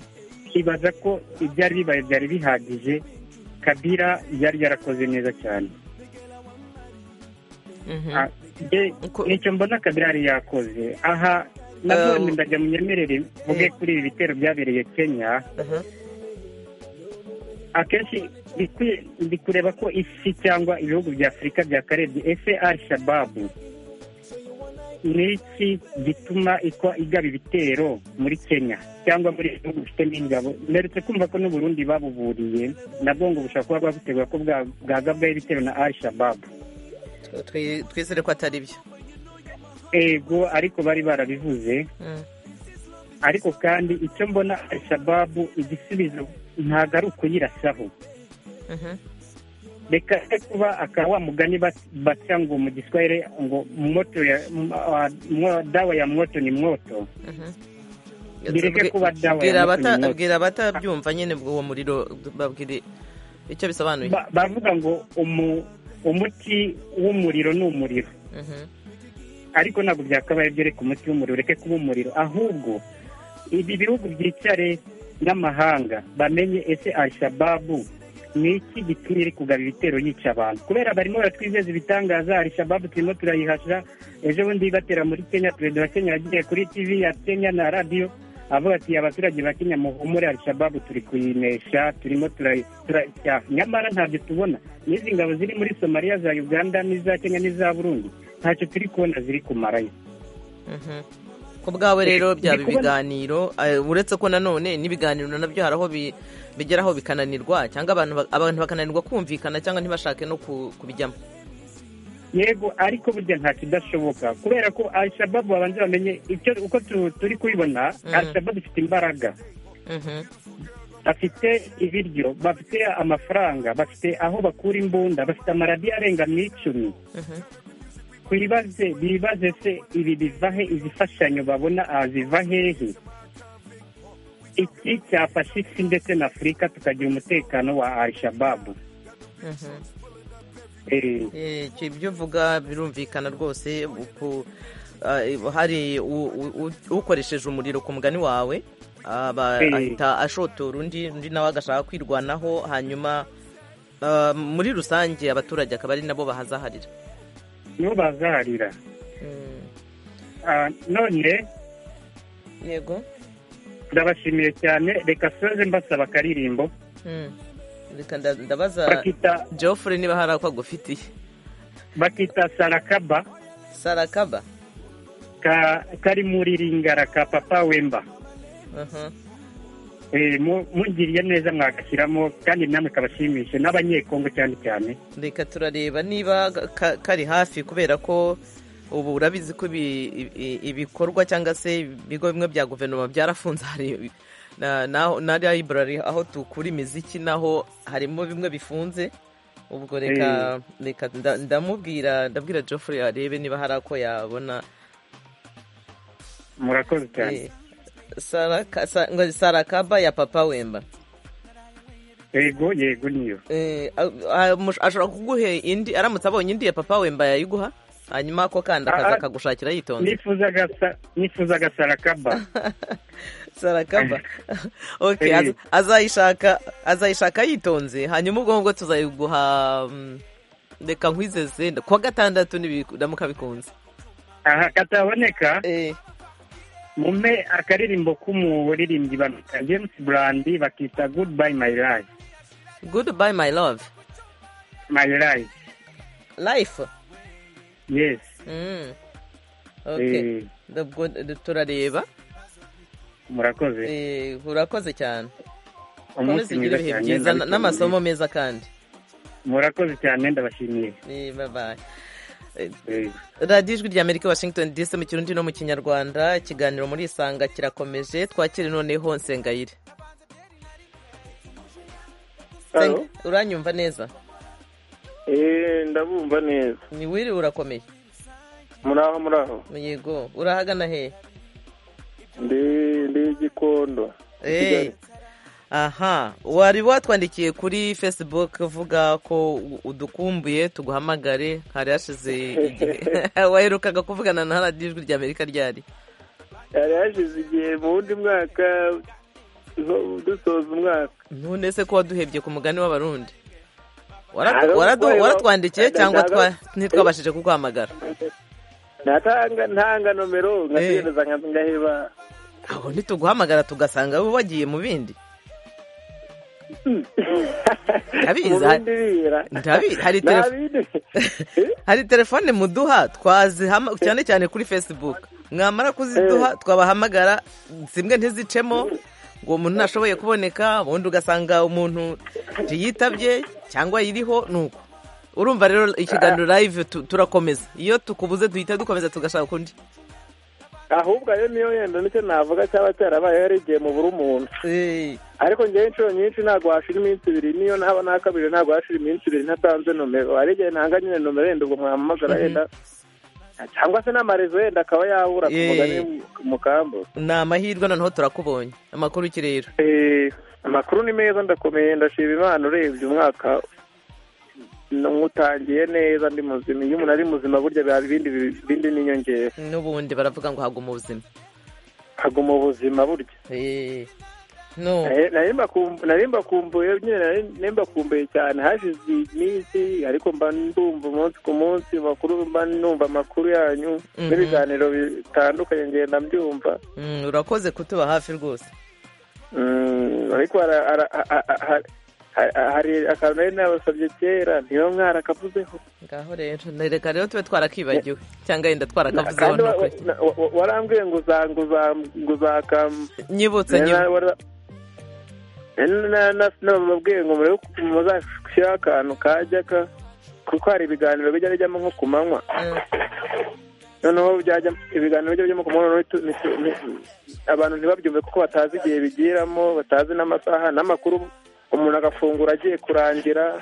ibaza ko ibyari bibaye byari bihagije kabira yari yarakoze neza cyane Mhm. Ah, de- nicyo mbona kabira yari yakoze aha nanone ndajya mu nyemerere mvuge kuri ibi bitero byabereye kenya Mhm. akenshi bikwiye- ndi kureba ko isi cyangwa ibihugu bya afurika byakarebye ese al shababu ni iki gituma ikwa igaba ibitero muri kenya cyangwa muri bihugu bifite n'ingabo mperutse kumva ko n'uburundi babuburiye nabwo ngo bushobora kuba bwabutegura ko bwa- bwagabwaho ibitero na al shababu Twi- twizere ko atari byo ego ariko bari barabivuze Mm. ariko kandi icyo mbona al shababu igisubizo ntabwo ari ukuyirasaho Mhm. reka se kuba akaba wa mugani bat- baca ngo mu giswahili ngo moto ya m- ah, mwo- dawa ya moto ni moto Mhm. bireke kuba dawa Bwira ya moto abata- ni moto bwira abatabyumva nyine bw'uwo muriro babwire icyo bisobanuye Ba- bavuga ngo umu- umuti w'umuriro ni umuriro Mhm. ariko ntabwo byakabaye byo reka umuti w'umuriro ureke kuba umuriro ahubwo ibi bihugu byicare n'amahanga bamenye ese al-shababu ni iki gitumye iri kugaba ibitero yica abantu kubera barimo baratwizeza ibitangaza al-shababu turimo turayihasha ejo bundi batera muri kenya perezida wa kenya yagiye kuri tv ya kenya na radiyo avuga ati abaturage ba kenya muhumure al-shababu turi kuyinesha turimo turayi- turayicyaha nyamara ntabyo tubona n'izi ngabo ziri muri somaliya za uganda n'iza kenya n'iza burundi ntacyo turi kubona ziri kumarayo Mhm. ku bwawe rero byaba Ndi kubona- ibiganiro eh, uretse ko nanone n'ibiganiro nabyo hari aho bi- bigeraho bikananirwa cyangwa abantu ba- abantu bakananirwa kumvikana cyangwa ntibashake no ku- kubijyamo yego ariko burya nta kidashoboka kubera ko al-shababu babanza bamenye icyo uko tu- turi kubibona Mhm. al-shababu ifite imbaraga Mhm. bafite ibiryo bafite amafaranga bafite aho bakura imbunda bafite amaradiyo arenga mu icumi Mhm. twibaze bibaze se ibi biva he izifashanyo babona ah, ziva hehe iki cyafasha isi ndetse na afurika tukagira umutekano wa al-shababu Mhm. Eh, Eh, icyo- ibyo uvuga birumvikana rwose uku- eh, hari u- u- u- ukoresheje umuriro ku mugani wawe aba Eh. ahita ashotora undi undi nawe agashaka kwirwanaho hanyuma eh, muri rusange abaturage akaba ari nabo bahazaharira nibo bazaharira Mm. Ah, none yego ndabashimiye cyane reka soze mbasaba akaririmbo Mm. reka nda- ndabaza bakita geoffrey niba hari ako agufitiye bakita sarakaba sarakaba ka kari muri ringara ka papa wemba Mhm. Eh, mu- mungiriye neza mwagashyiramo kandi namwe kabashimishe n'abanyekongo cyane cyane reka turareba niba ka- kari hafi kubera ko ubu urabizi ko ibi- ibi- ibikorwa cyangwa se ibigo bimwe bya guverinoma byarafunze hari na na- na library aho tukura imiziki naho harimo bimwe bifunze ubwo reka reka nda- ndamubwira ndabwira Geoffrey arebe niba hari ako yabona murakoze cyane Eh, Saraka- Sa- ngo sarakaba ya papa wemba yego yego niyo Eh, a- a- mush- ashobora kuguhe indi aramutse abonye indi ya papa wemba yayiguha hanyuma ako kandi Ah, akaza ah. akagushakira yitonze nifuzaga sa- nifuzaga sarakaba sarakaba okay Eh. az- azayishaka azayishaka yitonze hanyuma ubwo ngubwo tuzayiguha mm, reka nkwizeze kuwa gatandatu nibiramuka bikunze aha kataboneka mume akaririmbo k'umuririmbyi bamwita james brandi bakita goodbye my life goodbye my love my life life yes Mm. okay Eh. ubwo eh, turareba murakoze Eh, urakoze cyane Umunsi ukomeze ugire mwiza ibihe cyane, byiza na- ndabikunda. n'amasomo meza kandi murakoze cyane ndabashimiye Eh, bye bye. Eh, radiyo ijwi ry'amerika washington dc mu kirundi no mu kinyarwanda ikiganiro muri isanga kirakomeje twakire noneho nsengayire Hello? Senga- uranyumva neza Eh, ndabumva neza ni wiriwe urakomeye muraho muraho yego urahagana he ndi ndi igikondo Eh, aha wari watwandikiye kuri facebook uvuga ko u- udukumbuye tuguhamagare hari hashize igihe waherukaga kuvugana na radiyo ijwi ry'amerika ryari yari hashize igihe mu wundi mwaka zo- dusoza umwaka none se ko waduhebye ku mugani w'abarundi Hari Waradu- ubwo waradu- wa- waratwandikiye cyangwa Ndashaka- twa- ntitwabashije kuguhamagara natanga ntanga nomero nkategereza nkaza ngaheba aho ntituguhamagara tugasanga wowe wagiye mu bindi Mu ndabizi bindi hari- bira ndabizi hari Nta telefone bindi. hari telefone muduha twazihama cyane cyane kuri facebook mwamara kuziduha twabahamagara zimwe ntizicemo ngo umuntu ntashoboye kuboneka ubundi ugasanga umuntu ntiyitabye cyangwa yiriho ni uko urumva rero ikiganiro live tu- turakomeza iyo tukubuze duhita dukomeza tugashaka undi ahubwo ayo niyo yenda nicyo navuga cyaba cyarabaye yari igihe mu buri umuntu ariko ngewe inshuro nyinshi ntabwo hashira iminsi ibiri niyo ntaba nakabije ntabwo hashira iminsi ibiri ntatanze nomero hari igihe ntanga nyine nomero yenda ubwo mwampamagara yenda cyangwa se n'amarezo yenda akaba yabura ku Eh. mugani mu kambo ni amahirwe noneho turakubonye amakuru iki rero Eh, amakuru ni meza ndakomeye ndashima imana urebye umwaka n'utangiye neza ndi muzima iyo umuntu ari muzima burya biba ibindi bindi n'inyongera n'ubundi baravuga ngo haguma ubuzima haguma ubuzima burya no Eh, nari mbakum- nari mbakumbuye nyine nari- nari mbakumbuye cyane hashize iminsi ariko mba ndumva umunsi ku munsi makuru mba numva amakuru yanyu Mhm. n'ibiganiro bitandukanye ngenda mbyumva Mm, urakoze kutuba hafi rwose Mm, ariko hara- hara- ha- ha- ha- ha- hari akantu nari nabasabye kera niba mwarakavuzeho ngaho rero na- reka rero tube twarakwibagiwe cyangwa yenda twarakavuzeho kandi wa- nukuri wa- wa- wa- warambwiye ngo uza- ngo uza- ngo uzakam nyibutse nyibutse nababwiye ngo murebe ukuntu muzashyiraho akantu kajya ka- kuko hari ibiganiro bijya bijyamo nko ku manywa noneho byajya ibiganiro bijya bijyamo ku manywa noneho tu- ni- ni- abantu ntibabyumve kuko batazi igihe bigiramo batazi n'amasaha n'amakuru umuntu agafungura agiye kurangira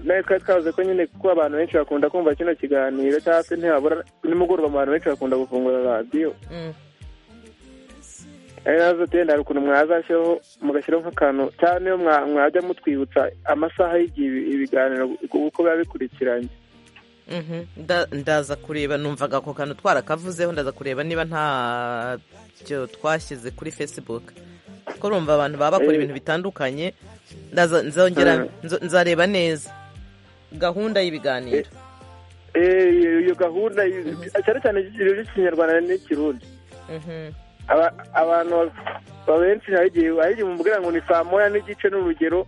natwe twavuze ko nyine kuko abantu benshi bakunda kumva kino kiganiro cyangwa se ntibabura nimugoroba abantu benshi bakunda gufungura radiyo ari nazo tenda hari ukuntu mwazashyiraho mugashyiraho nk'akantu cyane iyo mwa- mwajya mutwibutsa amasaha y'igihe ibi- ibiganiro uko biba bikurikiranye Mhm. Nda- ndaza kureba numvaga ako kantu twarakavuzeho ndaza kureba niba ntacyo twashyize kuri facebook kuko urumva abantu baba bakora Eh. ibintu bitandukanye ndaza nzongera Ah. nzo- nzareba neza gahunda y'ibiganiro Eh, iyo- iyo gahunda y- cyane cyane ikirori cy'ikinyarwanda n'ikirundi Mhm. Aba- abantu ba- benshi hari igihe hari igihe mubwira ngo ni saa moya n'igice n'urugero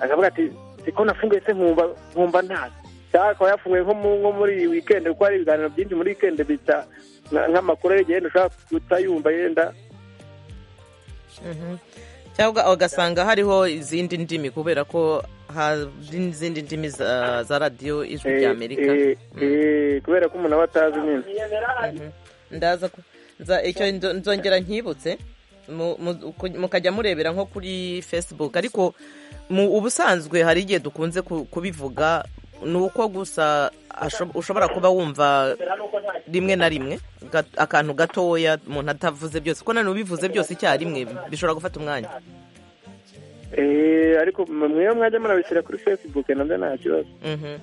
akavuga ati siko nafunguye se nkumva nkumva ntazi cyangwa akaba yafunguye nko mu- nko muri iyi wikendi kuko hari ibiganiro byinshi muri wikendi bita nka- nk'amakuru yegenda ushobora guta yumva yenda Mhm. cyangwa ugasanga hariho izindi ndimi kubera ko hari n'izindi ndimi za za radiyo ijwi eh, ry'amerika eh, eh, kubera ko umuntu aba atazi nyine ndaza ku- nza- icyo nzo- nzongera nkibutse mu- mu- ku- mukajya murebera nko kuri facebook ariko mu ubusanzwe hari igihe dukunze ku- kubivuga ni uko gusa asho- ushobora kuba wumva rimwe na rimwe gat- akantu gatoya umuntu atavuze byose kuko nanone ubivuze byose icyarimwe bishobora gufata umwanya Eh, ariko mwe- mwewe mwajya murabishyira kuri facebook nabyo nta kibazo Mhm.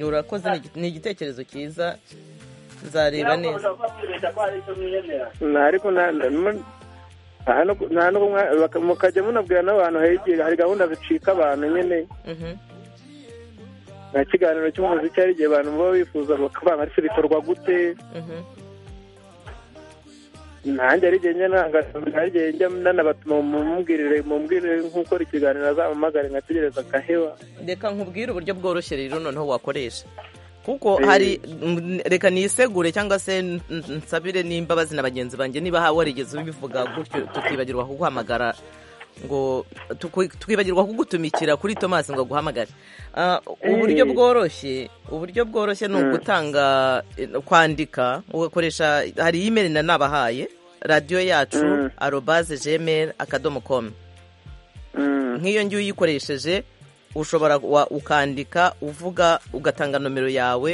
urakoze ni igi- ni igitekerezo cyiza nzareba neza Na- ariko na- na- mu- nta no ku- nta no kumwa- baka- mukajya munabwira n'abantu hari igihe hari gahunda zicika abantu nyine Mhm. nta kiganiro cy'umuziki hari igihe abantu baba bifuza bakabana ariko bikorwa gute Mhm. nanjye hari igihe njya nanga hari igihe njya nanabatuma mumubwirire mubwirire nk'ukora ikiganiro azampamagare nkategereza agaheba reka nkubwire uburyo bworoshye rero noneho wakoresha kuko hari mm, reka nisegure cyangwa se n- n- nsabire n'imbabazi na bagenzi banjye niba ha- warigeze ubivuga gutyo tukibagirwa kuguhamagara ngo tuku- tukibagirwa kugutumikira kuri Thomas ngo aguhamagare Ah, uburyo Eh. bworoshye uburyo bworoshye ni Mm. ugutanga eh, kwandika ugakoresha hari email na nabahaye radiyo yacu Mm. arobaze gmail akadomo com nk'iyo ngiyo uyikoresheje ushobora wa- ukandika uvuga ugatanga nomero yawe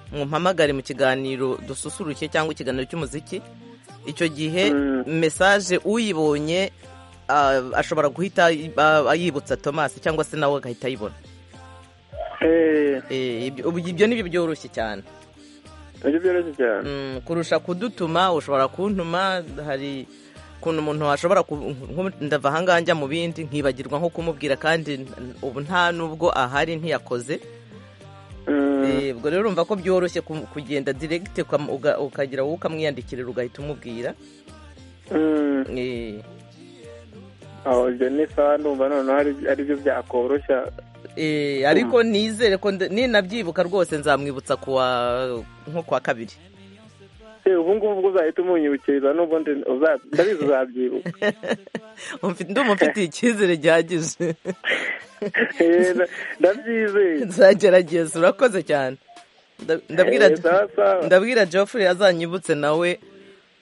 mumpamagare mu kiganiro dususuruke cyangwa ikiganiro cy'umuziki icyo gihe mesaje uyibonye ah, ashobora guhita ah, yibutsa Thomas cyangwa se nawe agahita ayibona Eh, ibyo ubu- ibyo ni byo byoroshye cyane nibyo byoroshye cyane kurusha kudutuma ushobora kuntuma hari ukuntu umuntu ashobora ku- nko- ndava ahangaha njya mu bindi nkibagirwa nko kumubwira kandi n- ubu nta nubwo ahari ntiyakoze Eh, ubwo rero urumva ko byoroshye ku- kugenda diregite ukagira wowe ukamwiyandikirira ugahita umubwira Eh, aho ibyo ni sawa ndumva noneho ari- aribyo byakoroshya eh, ariko nizere ko nda- ninabyibuka rwose nzamwibutsa kuwa nko kuwa kabiri Eh, ubu ngubu ubwo uzahita umunyibukiriza nubwo ndi- uza- ndabizi uzabyibuka Umfi- ndumva mfitiye icyizere gihagije Eh, nda- ndabyizeye nzagerageza urakoze cyane Nda- ndabwira Eh, sawa, sawa. ndabwira Geoffrey azanyibutse nawe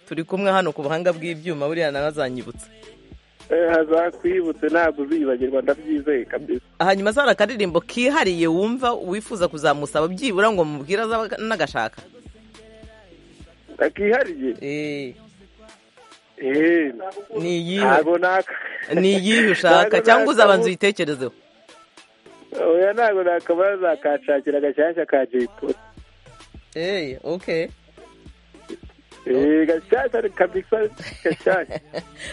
turi kumwe hano ku buhanga bw'ibyuma buriya nawe azanyibutse Eh, azakwibutse ntabwo uzibagirwa ndabyizeye kabisa hanyuma azara akaririmbo kihariye wumva wifuza kuzamusaba byibura ngo mubwire azaba n'agashaka akihariye ni iyihe ntabwo naka ni iyihe ushaka Ntabwo cyangwa uzabanza nakabu- uyitekerezeho oya ntabwo nakaba yazakashakira agashyashya ka jayipoli eee okay Eh, gashyashya ni kabisa gashyashya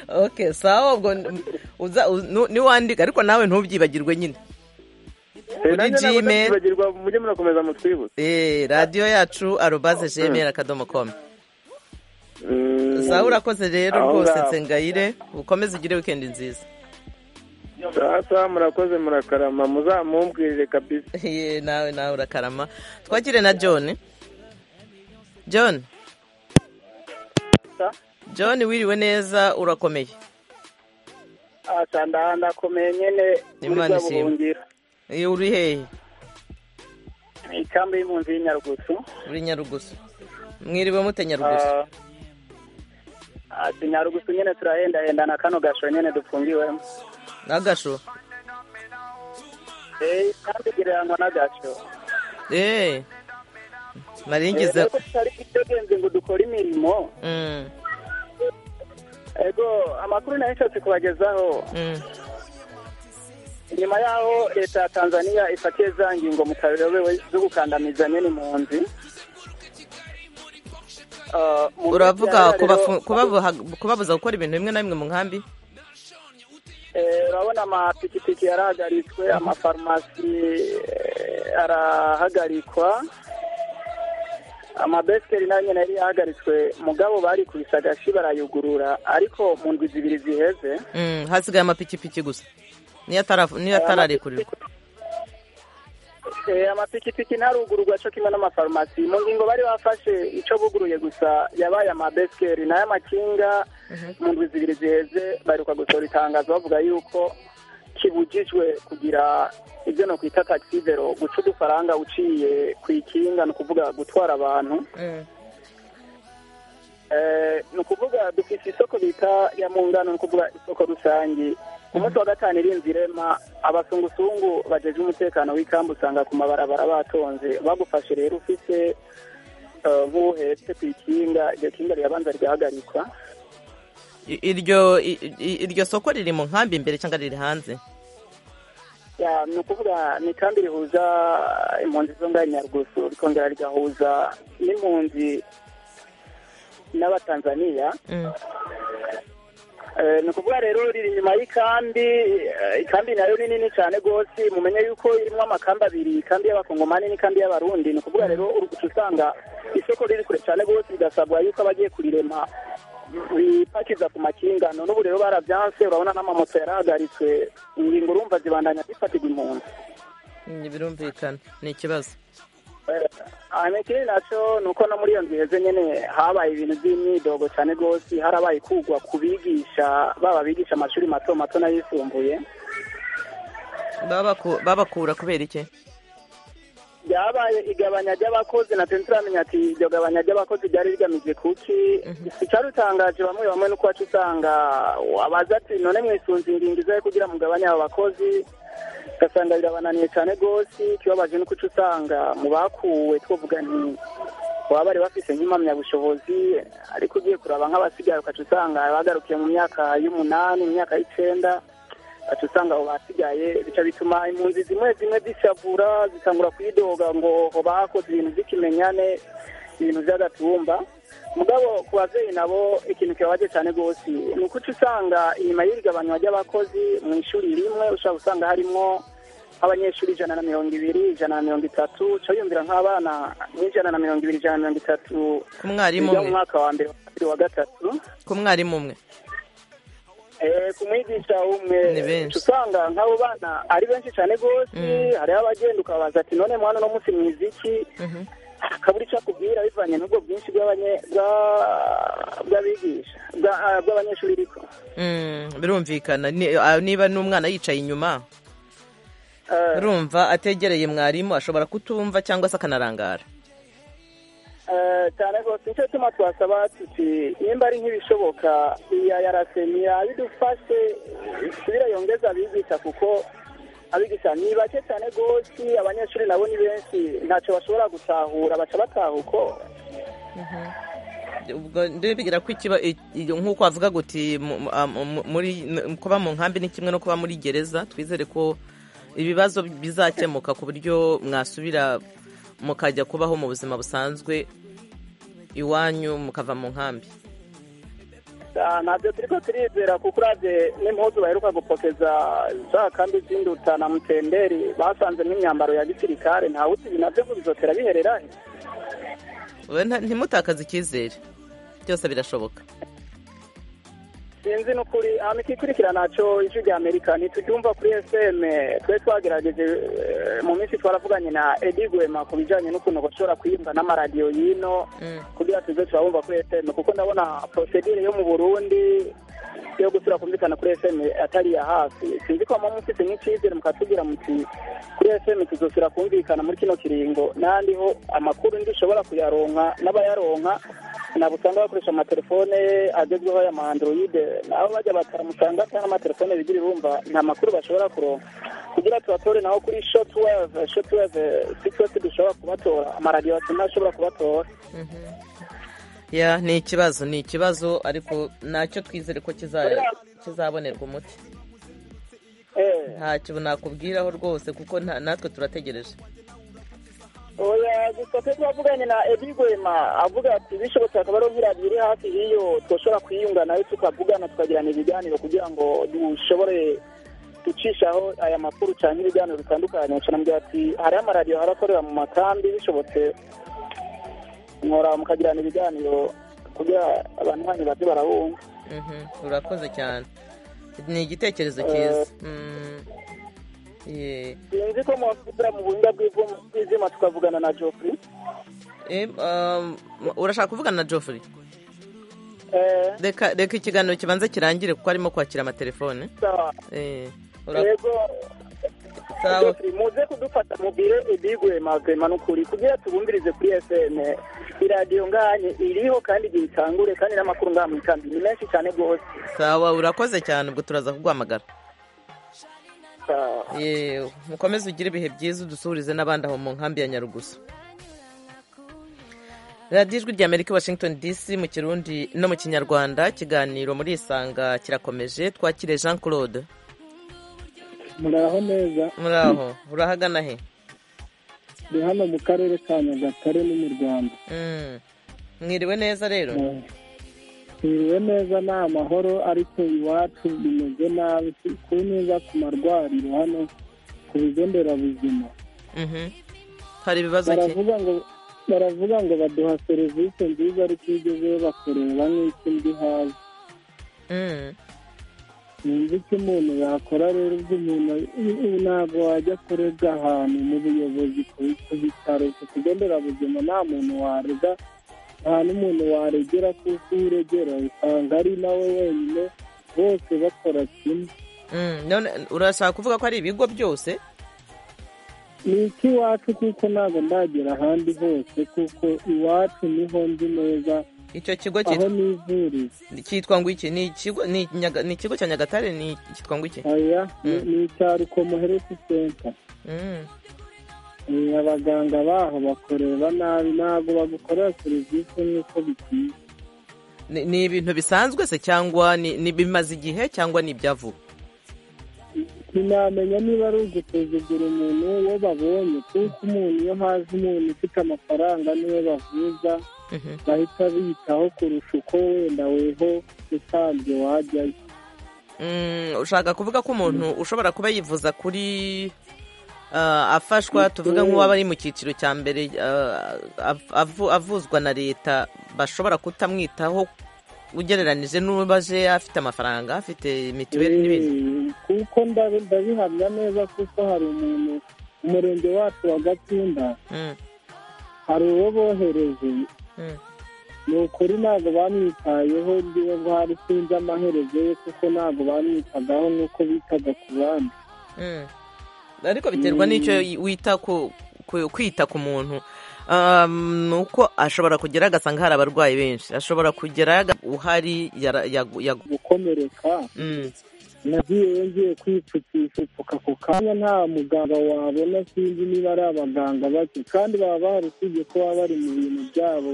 okay sawa ubwo n- uza u- nu- niwandika ariko nawe ntubyibagirwe nyine kuri nanjye ntabwo gmail ndabyibagirwa mujye murakomeza mutwibutse Eh, radiyo yacu arobaze gmail akadomo com sawa urakoze rero Aho rwose ngaho. nsengayire ukomeze ugire wikendi nziza sawa sawa murakoze murakarama muzamumbwirire kabisa Eh, nawe nawe urakarama twakire na john john john wiriwe neza urakomeye aha ndakomeye nyine muri Imana bwa ishimwe. buhungiro Eh, uri hehe ni ikambi y'impunzi y'inyarugusu uri nyarugusu mwiriwe mute nyarugusu Ah, ati nyarugusu nyine turahendahenda na kano gasho nyine dufungiwemo n'agasho Eh, kandi gereranywa n'agasho eee nari Eh, ngize rero tutari dutegenze ngo dukore imirimo Mm, ego amakuru nayo nshatse kubagezaho mm. inyuma yaho leta ya tanzania ifatiye za ngingo mutabirobewe zo gukandamiza nyine impunzi Ah, mu uravuga minsi ya rero- kubafu- kubabuha- kubabuza gukora ibintu bimwe na bimwe mu nkambi Eh, urabona amapikipiki yarahagaritswe amafarumasi eh, arahagarikwa amabesikeri nayo nyine yari yahagaritswe mugabo bari kubisa agashi barayugurura ariko mu ndwi zibiri ziheze Mm, hasigaye amapikipiki gusa niyo atararekurira amapikipiki ntarugururwa cyo kimwe n'amafarumasi mu ngingo bari bafashe icyo buguruye gusa yabaye amabesikeri n'ay'amakinga mu ndwi zibiri ziheze baheruka gusohora itangazo bavuga yuko kibujijwe kugira ibyo no kwita takisivero guca udufaranga uciye ku ikinga ni ukuvuga gutwara abantu Eh, ni ukuvuga dufite isoko bita ya mungano ni ukuvuga isoko rusange ku munsi wa gatanu irinze irema abasungusungu bajeje umutekano w'ikambu usanga ku mabarabara batonze bagufashe rero ufite eh, nk'uhetse ku ikinga iryo kinga rirabanza rigahagarikwa I- iryo i- i- iryo soko riri mu nkambi imbere cyangwa riri hanze Ya, ni ukuvuga ni kandi rihuza impunzi zo ngaho i nyarugusu rikongera rigahuza n'impunzi n'abatanzaniya Eh, ni ukuvuga rero riri inyuma y'ikambi eh, ikambi nayo ni nini cyane rwose mumenye yuko irimo amakambi abiri ikambi y'abakongomani n'ikambi y'abarundi ni ukuvuga rero uri guca usanga isoko riri kure cyane rwose bigasabwa yuko abagiye kurirema bipakiza ku makinga none ubu rero barabyanse urabona n'amamoto yarahagaritswe ingingo urumva zibandanya zifatirwa impunzi Ni- birumvikana ni ikibazo hanyuma ikindi nacyo ni uko no muri iyo nzu iheze nyine habaye ibintu by'imyidogo cyane rwose harabaye kugwa ku bigisha baba bigisha amashuri mato mato n'ayisumbuye Babaku- babakura kubera iki byabaye igabanya ry'abakozi na twe turamenya ati iryo gabanya ry'abakozi ryari rigamije kuki icyari utangaje bamwe bamwe nuko wacu usanga wabaza ati none mwisunze ingingo izaye kugira mugabanya abo bakozi ugasanga birabananiye cyane rwose ikibabaje nuko uca usanga mu bakuwe twavuga nti baba bari bafite nk'impamyabushobozi ariko ugiye kuraba nk'abasigaye ukaca usanga bagarukiye mu myaka y'umunani mu myaka y'icyenda ukaca usanga abo basigaye bica bituma impunzi zimwe zimwe zishavura zikangura kwidoga ngo ho bakoze ibintu by'ikimenyane ibintu by'agatumba mugabo ku babyeyi nabo ikintu kibabaje cyane rwose ni uko uca usanga inyuma y'irigabanywa ry'abakozi mu ishuri rimwe ushobora gusanga harimo abanyeshuri ijana na mirongo ibiri ijana na mirongo itatu uca wiyumvira nk'abana nk'ijana na mirongo ibiri ijana na mirongo itatu Ku mwarimu biga mu umwe. mwaka wa mbere wa kabiri wa gatatu ku mwarimu umwe Eh, ku mwigisha umwe Ni benshi. usanga nk'abo bana ari benshi cyane rwose hariho abagenda ukabaza ati none mwana uno munsi mwize iki akabura icyo akubwira bivanye n'ubwo bwinshi bw'abanye- bwa- bw'abigisha bwa- ah, bw'abanyeshuri riko Mm, birumvikana Ni- ah, niba n'umwana yicaye inyuma urumva ategereye mwarimu ashobora kutumva cyangwa se akanarangara Eh, cyane rwose nicyo tuma twasaba tuti nimba ari nk'ibishoboka iya yarasemi yabidufashe isubire yongeza abigisha kuko abigisha ni bake cyane rwose abanyeshuri nabo ni benshi ntacyo bashobora gutahura baca bataha uko ubwo ndebe bigira ko ikiba i- iyo nk'uko wavuga guti mu- mu- ah, mu- muri n- kuba mu nkambi ni kimwe no kuba muri gereza twizere ko ibibazo bizakemuka ku buryo mwasubira mukajya kubaho mu buzima busanzwe iwanyu mukava mu nkambi Ah, ntabyo turiko turizera kuko uravye n'impuzu baheruka gupokeza za kambi z'induta na mutenderi basanze n'imyambaro ya gisirikare ntawe uzi ibi navyo ngo bizotera biherera he We nta- ntimutakaze icyizere byose birashoboka sinzi n'ukuri amikikurikirana naco ijwi rya amerika ntituryumva kuri fm twe twagerageje eh, mu minsi twaravuganye na edi gwema ku bijanye n'ukuntu bashobora kuyumva n'amaradiyo y'ino kugira tuze turabumva kuri fm kuko ndabona prosedire yo mu burundi yo gusubira kumvikana kuri fm atari iya hafi sinzi ko mama mufite nk'icyizere mukatubwira muti kuri fm tuzosubira kumvikana muri kino kiringo n'ahandiho amakuru ndushobora kuyaronka n'abayaronka ntabwo usanga bakoresha amatelefone agezweho ya maandroide nabo bajya bataramusanga cyangwa amatelefone bigira irumva nta makuru bashobora kuronka kugira tubatore naho kuri shot wave shot wave sikiroti dushobora kubatora amaradiyo ashobora kubatora ya ni ikibazo ni ikibazo ariko ntacyo twizere ko kiza- kizabonerwa umuti ntacyo nakubwiraho rwose kuko nta- natwe turategereje oya gusa twe twavuganye na Eddie Gwema avuga ati bishobotse akaba ariho nk'iradiyo iri hafi y'iyo twoshobora kuyiyunga nayo tukavugana tukagirana ibiganiro kugira ngo dushobore gucishaho aya makuru cyangwa ibiganiro bitandukanye canamubwira ati hariho amaradiyo harakorera mu makambi bishobotse mwora mukagirana ibiganiro kugira abantu banyu baze barabumva Mhm, urakoze cyane ni igitekerezo cyiza Mm, sinzi ko mwavugira mu buhinga bw'ivu- bw'izima tukavugana na jofuri Eh, um, urashaka kuvugana na Geoffrey Eh, reka reka ikiganiro kibanza kirangire kuko arimo kwakira amatelefone sawa Eh, ura- yego Sawa. Jofri, muze kudufata mubire ibigwema gwema n'ukuri kugira tubumvirize kuri fm iradiyo nganye iriho kandi igihe itangure kandi n'amakuru ngamwitambi ni menshi cyane rwose sawa urakoze cyane ubwo turaza kuguhamagara Yewe, mukomeze ugire ibihe byiza udusuhurize n'abandi aho mu nkambi ya nyarugusu radiyo ijwi rya amerika i washington dc mu kirundi no mu kinyarwanda ikiganiro muri isanga kirakomeje twakire jean claude muraho neza muraho urahagana he ni hano mu karere ka nyagatare ni mu rwanda Mm. mwiriwe neza rero twiriwe neza ni amahoro ariko iwacu bimeze nabi si- ku neza ku marwariro hano ku bigo nderabuzima Mhm. hari ibibazo ki? baravuga ngo baravuga ngo baduha serivisi nziza ariko iyo ugezeyo bakureba nk'iki ndi hazi Mm. sinzi icyo umuntu yakora rero ubwo umuntu ubu ntabwo wajya kurega ahantu mu buyobozi ku ku bitaro ku kigo nderabuzima nta muntu warega nta n'umuntu waregera kuko iyo uregera usanga ari nawe wenyine bose bakora kimwe Mm, none urashaka kuvuga ko ari ibigo byose ni icy'iwacu kuko ntabwo ndagera ahandi hose kuko iwacu niho nzi neza icyo kigo aho cyitwa nivuriza cyitwa ngo iki ni ikigo ni Nyaga- ni ikigo cya nyagatare ni cyitwa ngo iki oya ni- ni icya rukomo health center Mm. Eh, abaganga baho bakorera nabi ntabwo bagukorera serivisi nk'uko bikwiye ni ni ibintu bisanzwe se cyangwa ni ni bimaze igihe cyangwa ni ibyavuba sinamenya niba ari ugusuzugura umuntu uwo babonye kuko umuntu iyo haje umuntu ufite amafaranga niwe bavuza bahita biyitaho kurusha uko wenda weho usanzwe wajyayo Mm, ushaka kuvuga ko umuntu ushobora kuba yivuza kuri ah, afashwa tuvuga nk'uwaba ari mu cyiciro cya mbere ah, av- avu- avuzwa na leta bashobora kutamwitaho ugereranije n'ubaje afite amafaranga afite mituweli n'ibindi Eh, kuko ndabi- ndabihamya neza kuko hari umuntu umurenge wacu wa gatunda Mm, hari uwo bohereje mm. ni ukuri ntabwo bamwitayeho ngiwe ngo hari sinzi amaherezo ye kuko ntabwo bamwitagaho nk'uko bitaga ku bandi Mm. ariko biterwa n'icyo wita ku ku- kwita ku muntu Um, ni uko ashobora kugera agasanga hari abarwayi benshi ashobora kugera aga- uhari yara- yagu- yagu- gukomereka nagiyeyo ngiye kwipfukisha upfuka ako kanya nta muganga wabona sinzi niba ari abaganga bake kandi baba bahari usibye ko baba bari mu bintu byabo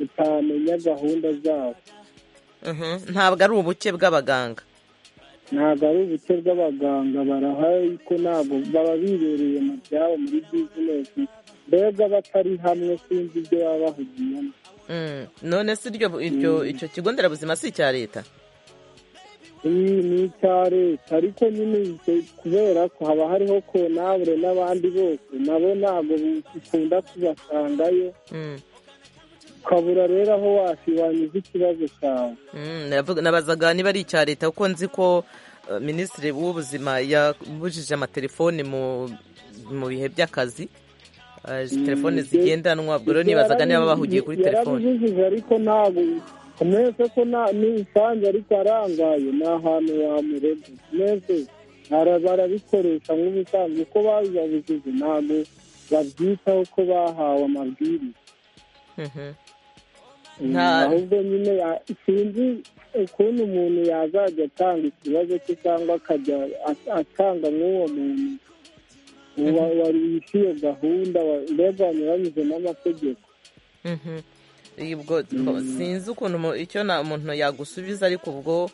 utamenya gahunda zabo Mhm. ntabwo ari ubuke bw'abaganga ntabwo ari ubuke bw'abaganga barahari ko ntabwo baba bibereye mu byabo muri bizinesi mbega batari hamwe sinzi ibyo baba bahugiyemo Mm. none se iryo iryo- icyo kigo nderabuzima si icya leta iyi ni icya leta ariko nyine icyo- kubera ko haba hariho konabure n'abandi bose nabo ntabwo bikunda kubasangayo Mm. ukabura rero aho wasi wanyuze ikibazo cyawe Mm, navuga- nabazaga niba ari icya leta kuko nzi ko uh, minisitiri w'ubuzima yabujije amatelefoni mu mu bihe by'akazi Uh, telefoni zigendanwa ubwo rero nibazaga niba bahugiye kuri telefoni yarabijijije ariko ntabwo mwese ko nta- ni usange ariko arangaye ni ahantu wamurega mwese bara- barabikoresha nk'ubusanzwe uko babibabujije ntabwo babyitaho ko bahawe amabwiriza Mhm. Nta- ahubwo nyine ya- sinzi ukuntu umuntu yazajya atanga ikibazo cye cyangwa akajya at- atanga nk'uwo muntu wa- wari wishyuye gahunda wa- mbega wanyuranyije n'amategeko Mhm. ubwo ubwo sinzi ukuntu umu- icyo na- umuntu yagusubiza ariko ubwo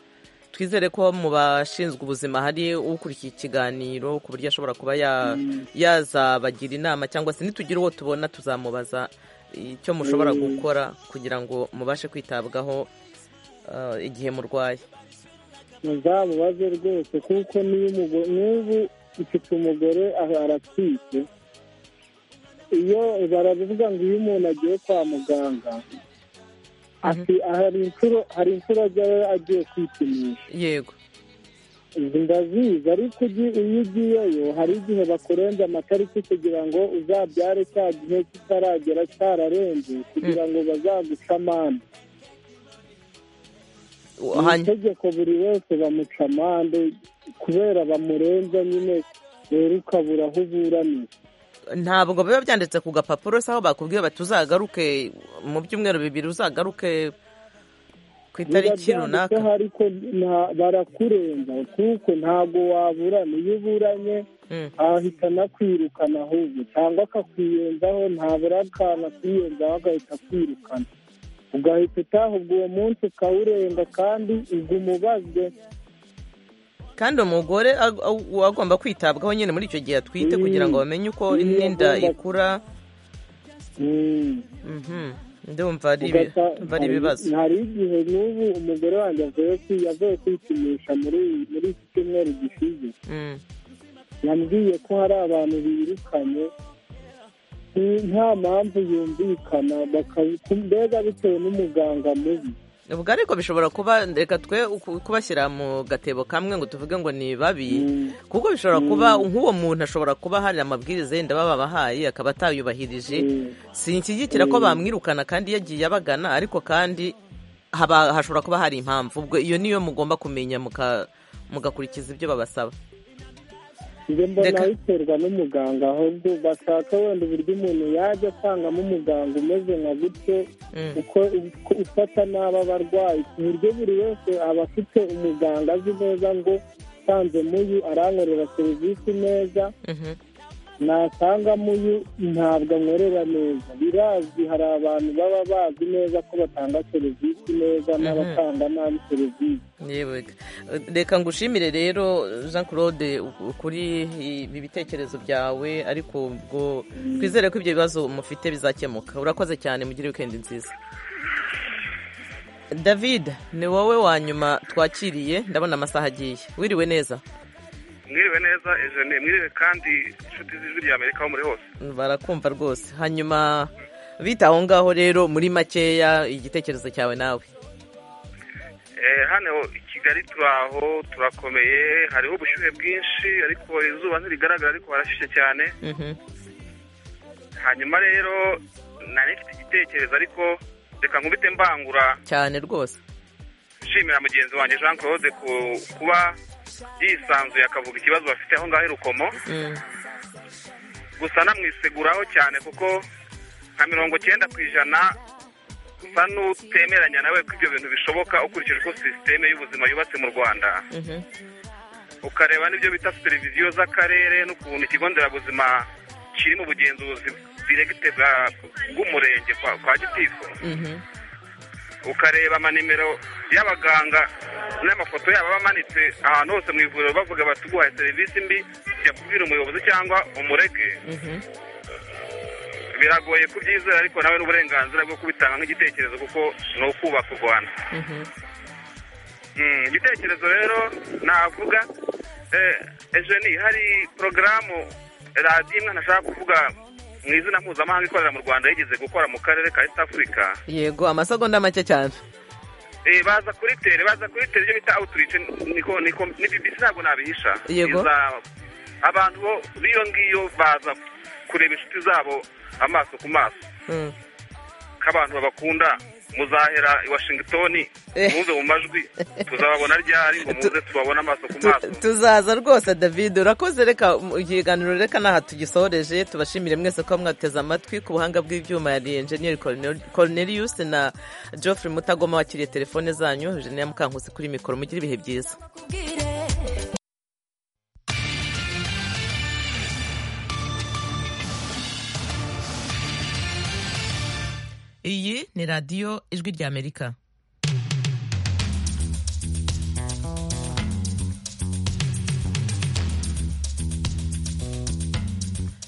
twizere ko mu bashinzwe ubuzima hari ukurikiye ikiganiro ku buryo ashobora kuba ya- Mm. yazabagira inama cyangwa se nitugira uwo tubona tuzamubaza icyo mushobora Mm. gukora kugira ngo mubashe kwitabwaho uh, igihe murwaye muzamubaze rwose kuko niyo umugore n'ubu ufite umugore aha aratwite iyo baravuga ngo iyo umuntu agiye kwa muganga ati hari inshuro hari inshuro ajyayo agiye kwipimisha yego izi ndazizi ariko ugi- iyo ugiyeyo hari igihe bakurenza amatariki kugira ngo uzabyare cya gihe kitaragera cyararenze kugira ngo bazaguce amande Mu itegeko buri wese bamuca amande kubera bamurenza nyine rero ukabura aho uburanira ntabwo biba byanditse ku gapapuro se aho bakubwiye bati uzagaruke mu byumweru bibiri uzagaruke ku itariki Biba byanditseho runaka ariko nta- barakurenza kuko ntabwo waburana iyo uburanye ahita anakwirukana ahubwo cyangwa akakwiyenzaho ntabura akantu akiyenzaho agahita akwirukana ugahita utahubwa uwo munsi ukawurenga kandi ubwo umubazwe kandi umugore ag- ag- agomba kwitabwaho nyine muri icyo gihe atwite kugira ngo bamenye uko Mm, n'inda agomba- ikura Mhm. ndumva ari ibi- ugasa- ndumva ari ibibazo hari- hari igihe n'ubu umugore wanjye avuye kwi- yavuye kwipimisha muri muri iki cyumweru gishize Mm. yambwiye ko hari abantu birukanye ni- nta mpamvu yumvikana baka- mbega bitewe n'umuganga mubi ubwo ariko bishobora kuba reka twe uku- kubashyira mu gatebo kamwe ngo tuvuge ngo ni babi kuko bishobora kuba nk'uwo muntu ashobora kuba hari amabwiriza yenda baba babahaye akaba atayubahirije sinshyigikira ko Mm. bamwirukana kandi yagiye abagana ariko kandi haba hashobora kuba hari impamvu ubwo iyo niyo mugomba kumenya muka- mugakurikiza ibyo babasaba njye mbona Reka- biterwa n'umuganga ahubwo bashaka wenda uburyo umuntu yajya asangamo umuganga umeze nka gutyo uko uko ufata nabi abarwayi ku buryo buri wese aba afite umuganga azi neza ngo usanze muyu arankorera serivisi neza nasangamo uyu ntabwo ankorera neza birazwi hari abantu baba bazi neza ko batanga serivisi neza n'abatanga nabi serivisi yewe reka ngushimire rero jean claude u- kuri ibi bitekerezo byawe ariko ubwo twizere ko ibyo bibazo mufite bizakemuka urakoze cyane mugire wikendi nziza david ni wowe wa nyuma twakiriye ndabona amasaha agiye wiriwe neza mwiriwe neza ejene mwiriwe kandi inshuti z'ijwi rya amerika aho muri hose barakumva rwose hanyuma bita aho ngaho rero muri makeya igitekerezo cyawe nawe Eh, hano i kigali turaho turakomeye hariho ubushyuhe bwinshi ariko izuba ntirigaragara ariko harashyushye cyane hanyuma rero nari mfite igitekerezo ariko reka nkubite mbangura cyane rwose nshimira mugenzi wanjye jean claude ku kuba yisanzuye akavuga ikibazo bafite aho ngaho i rukomo Mm. gusa namwiseguraho cyane kuko nka mirongo cyenda ku ijana usa n'utemeranya nawe ko ibyo bintu bishoboka ukurikije uko sisiteme y'ubuzima yubatse mu rwanda ukareba n'ibyo bita televiziyo z'akarere n'ukuntu ikigo nderabuzima kiri mu bugenzuzi diregite bwa- bw'umurenge kwa, kwa gitifu ukareba amanimero y'abaganga n'amafoto yabo aba amanitse ahantu hose mu ivuriro bavuga bati uguhaye serivisi mbi jya kubwira umuyobozi cyangwa umureke biragoye kubyizera ariko nawe n'uburenganzira bwo kubitanga nk'igitekerezo kuko ni ukubaka u rwanda Mm, igitekerezo rero navuga eh, ejeni hari porogaramu radiyo imwe ntashaka kuvuga mu izina mpuzamahanga ikorera mu rwanda yigeze gukora mu karere ka east africa yego amasegonda make cyane Eh, baza kuri tere baza kuri tere ibyo bita outreach niko niko ni BBC ntabwo nabihisha Yego. Iza- abantu bo b'iyo ngiyo baza kureba inshuti zabo amaso ku maso k'abantu babakunda muzahera i Washington Eh. muze mu majwi tuzababona ryari ngo muze tubabone amaso ku maso tuzaza rwose david urakoze reka mu ikiganiro reka n'aha tugisoreje tubashimire mwese ko mwateze amatwi ku buhanga bw'ibyuma yari enjeniyeri cornelius na geoffrey mutagoma wakiriye telefone zanyu jenera mukankusi kuri mikoro mugire ibihe byiza iyi ni radiyo ijwi ry'amerika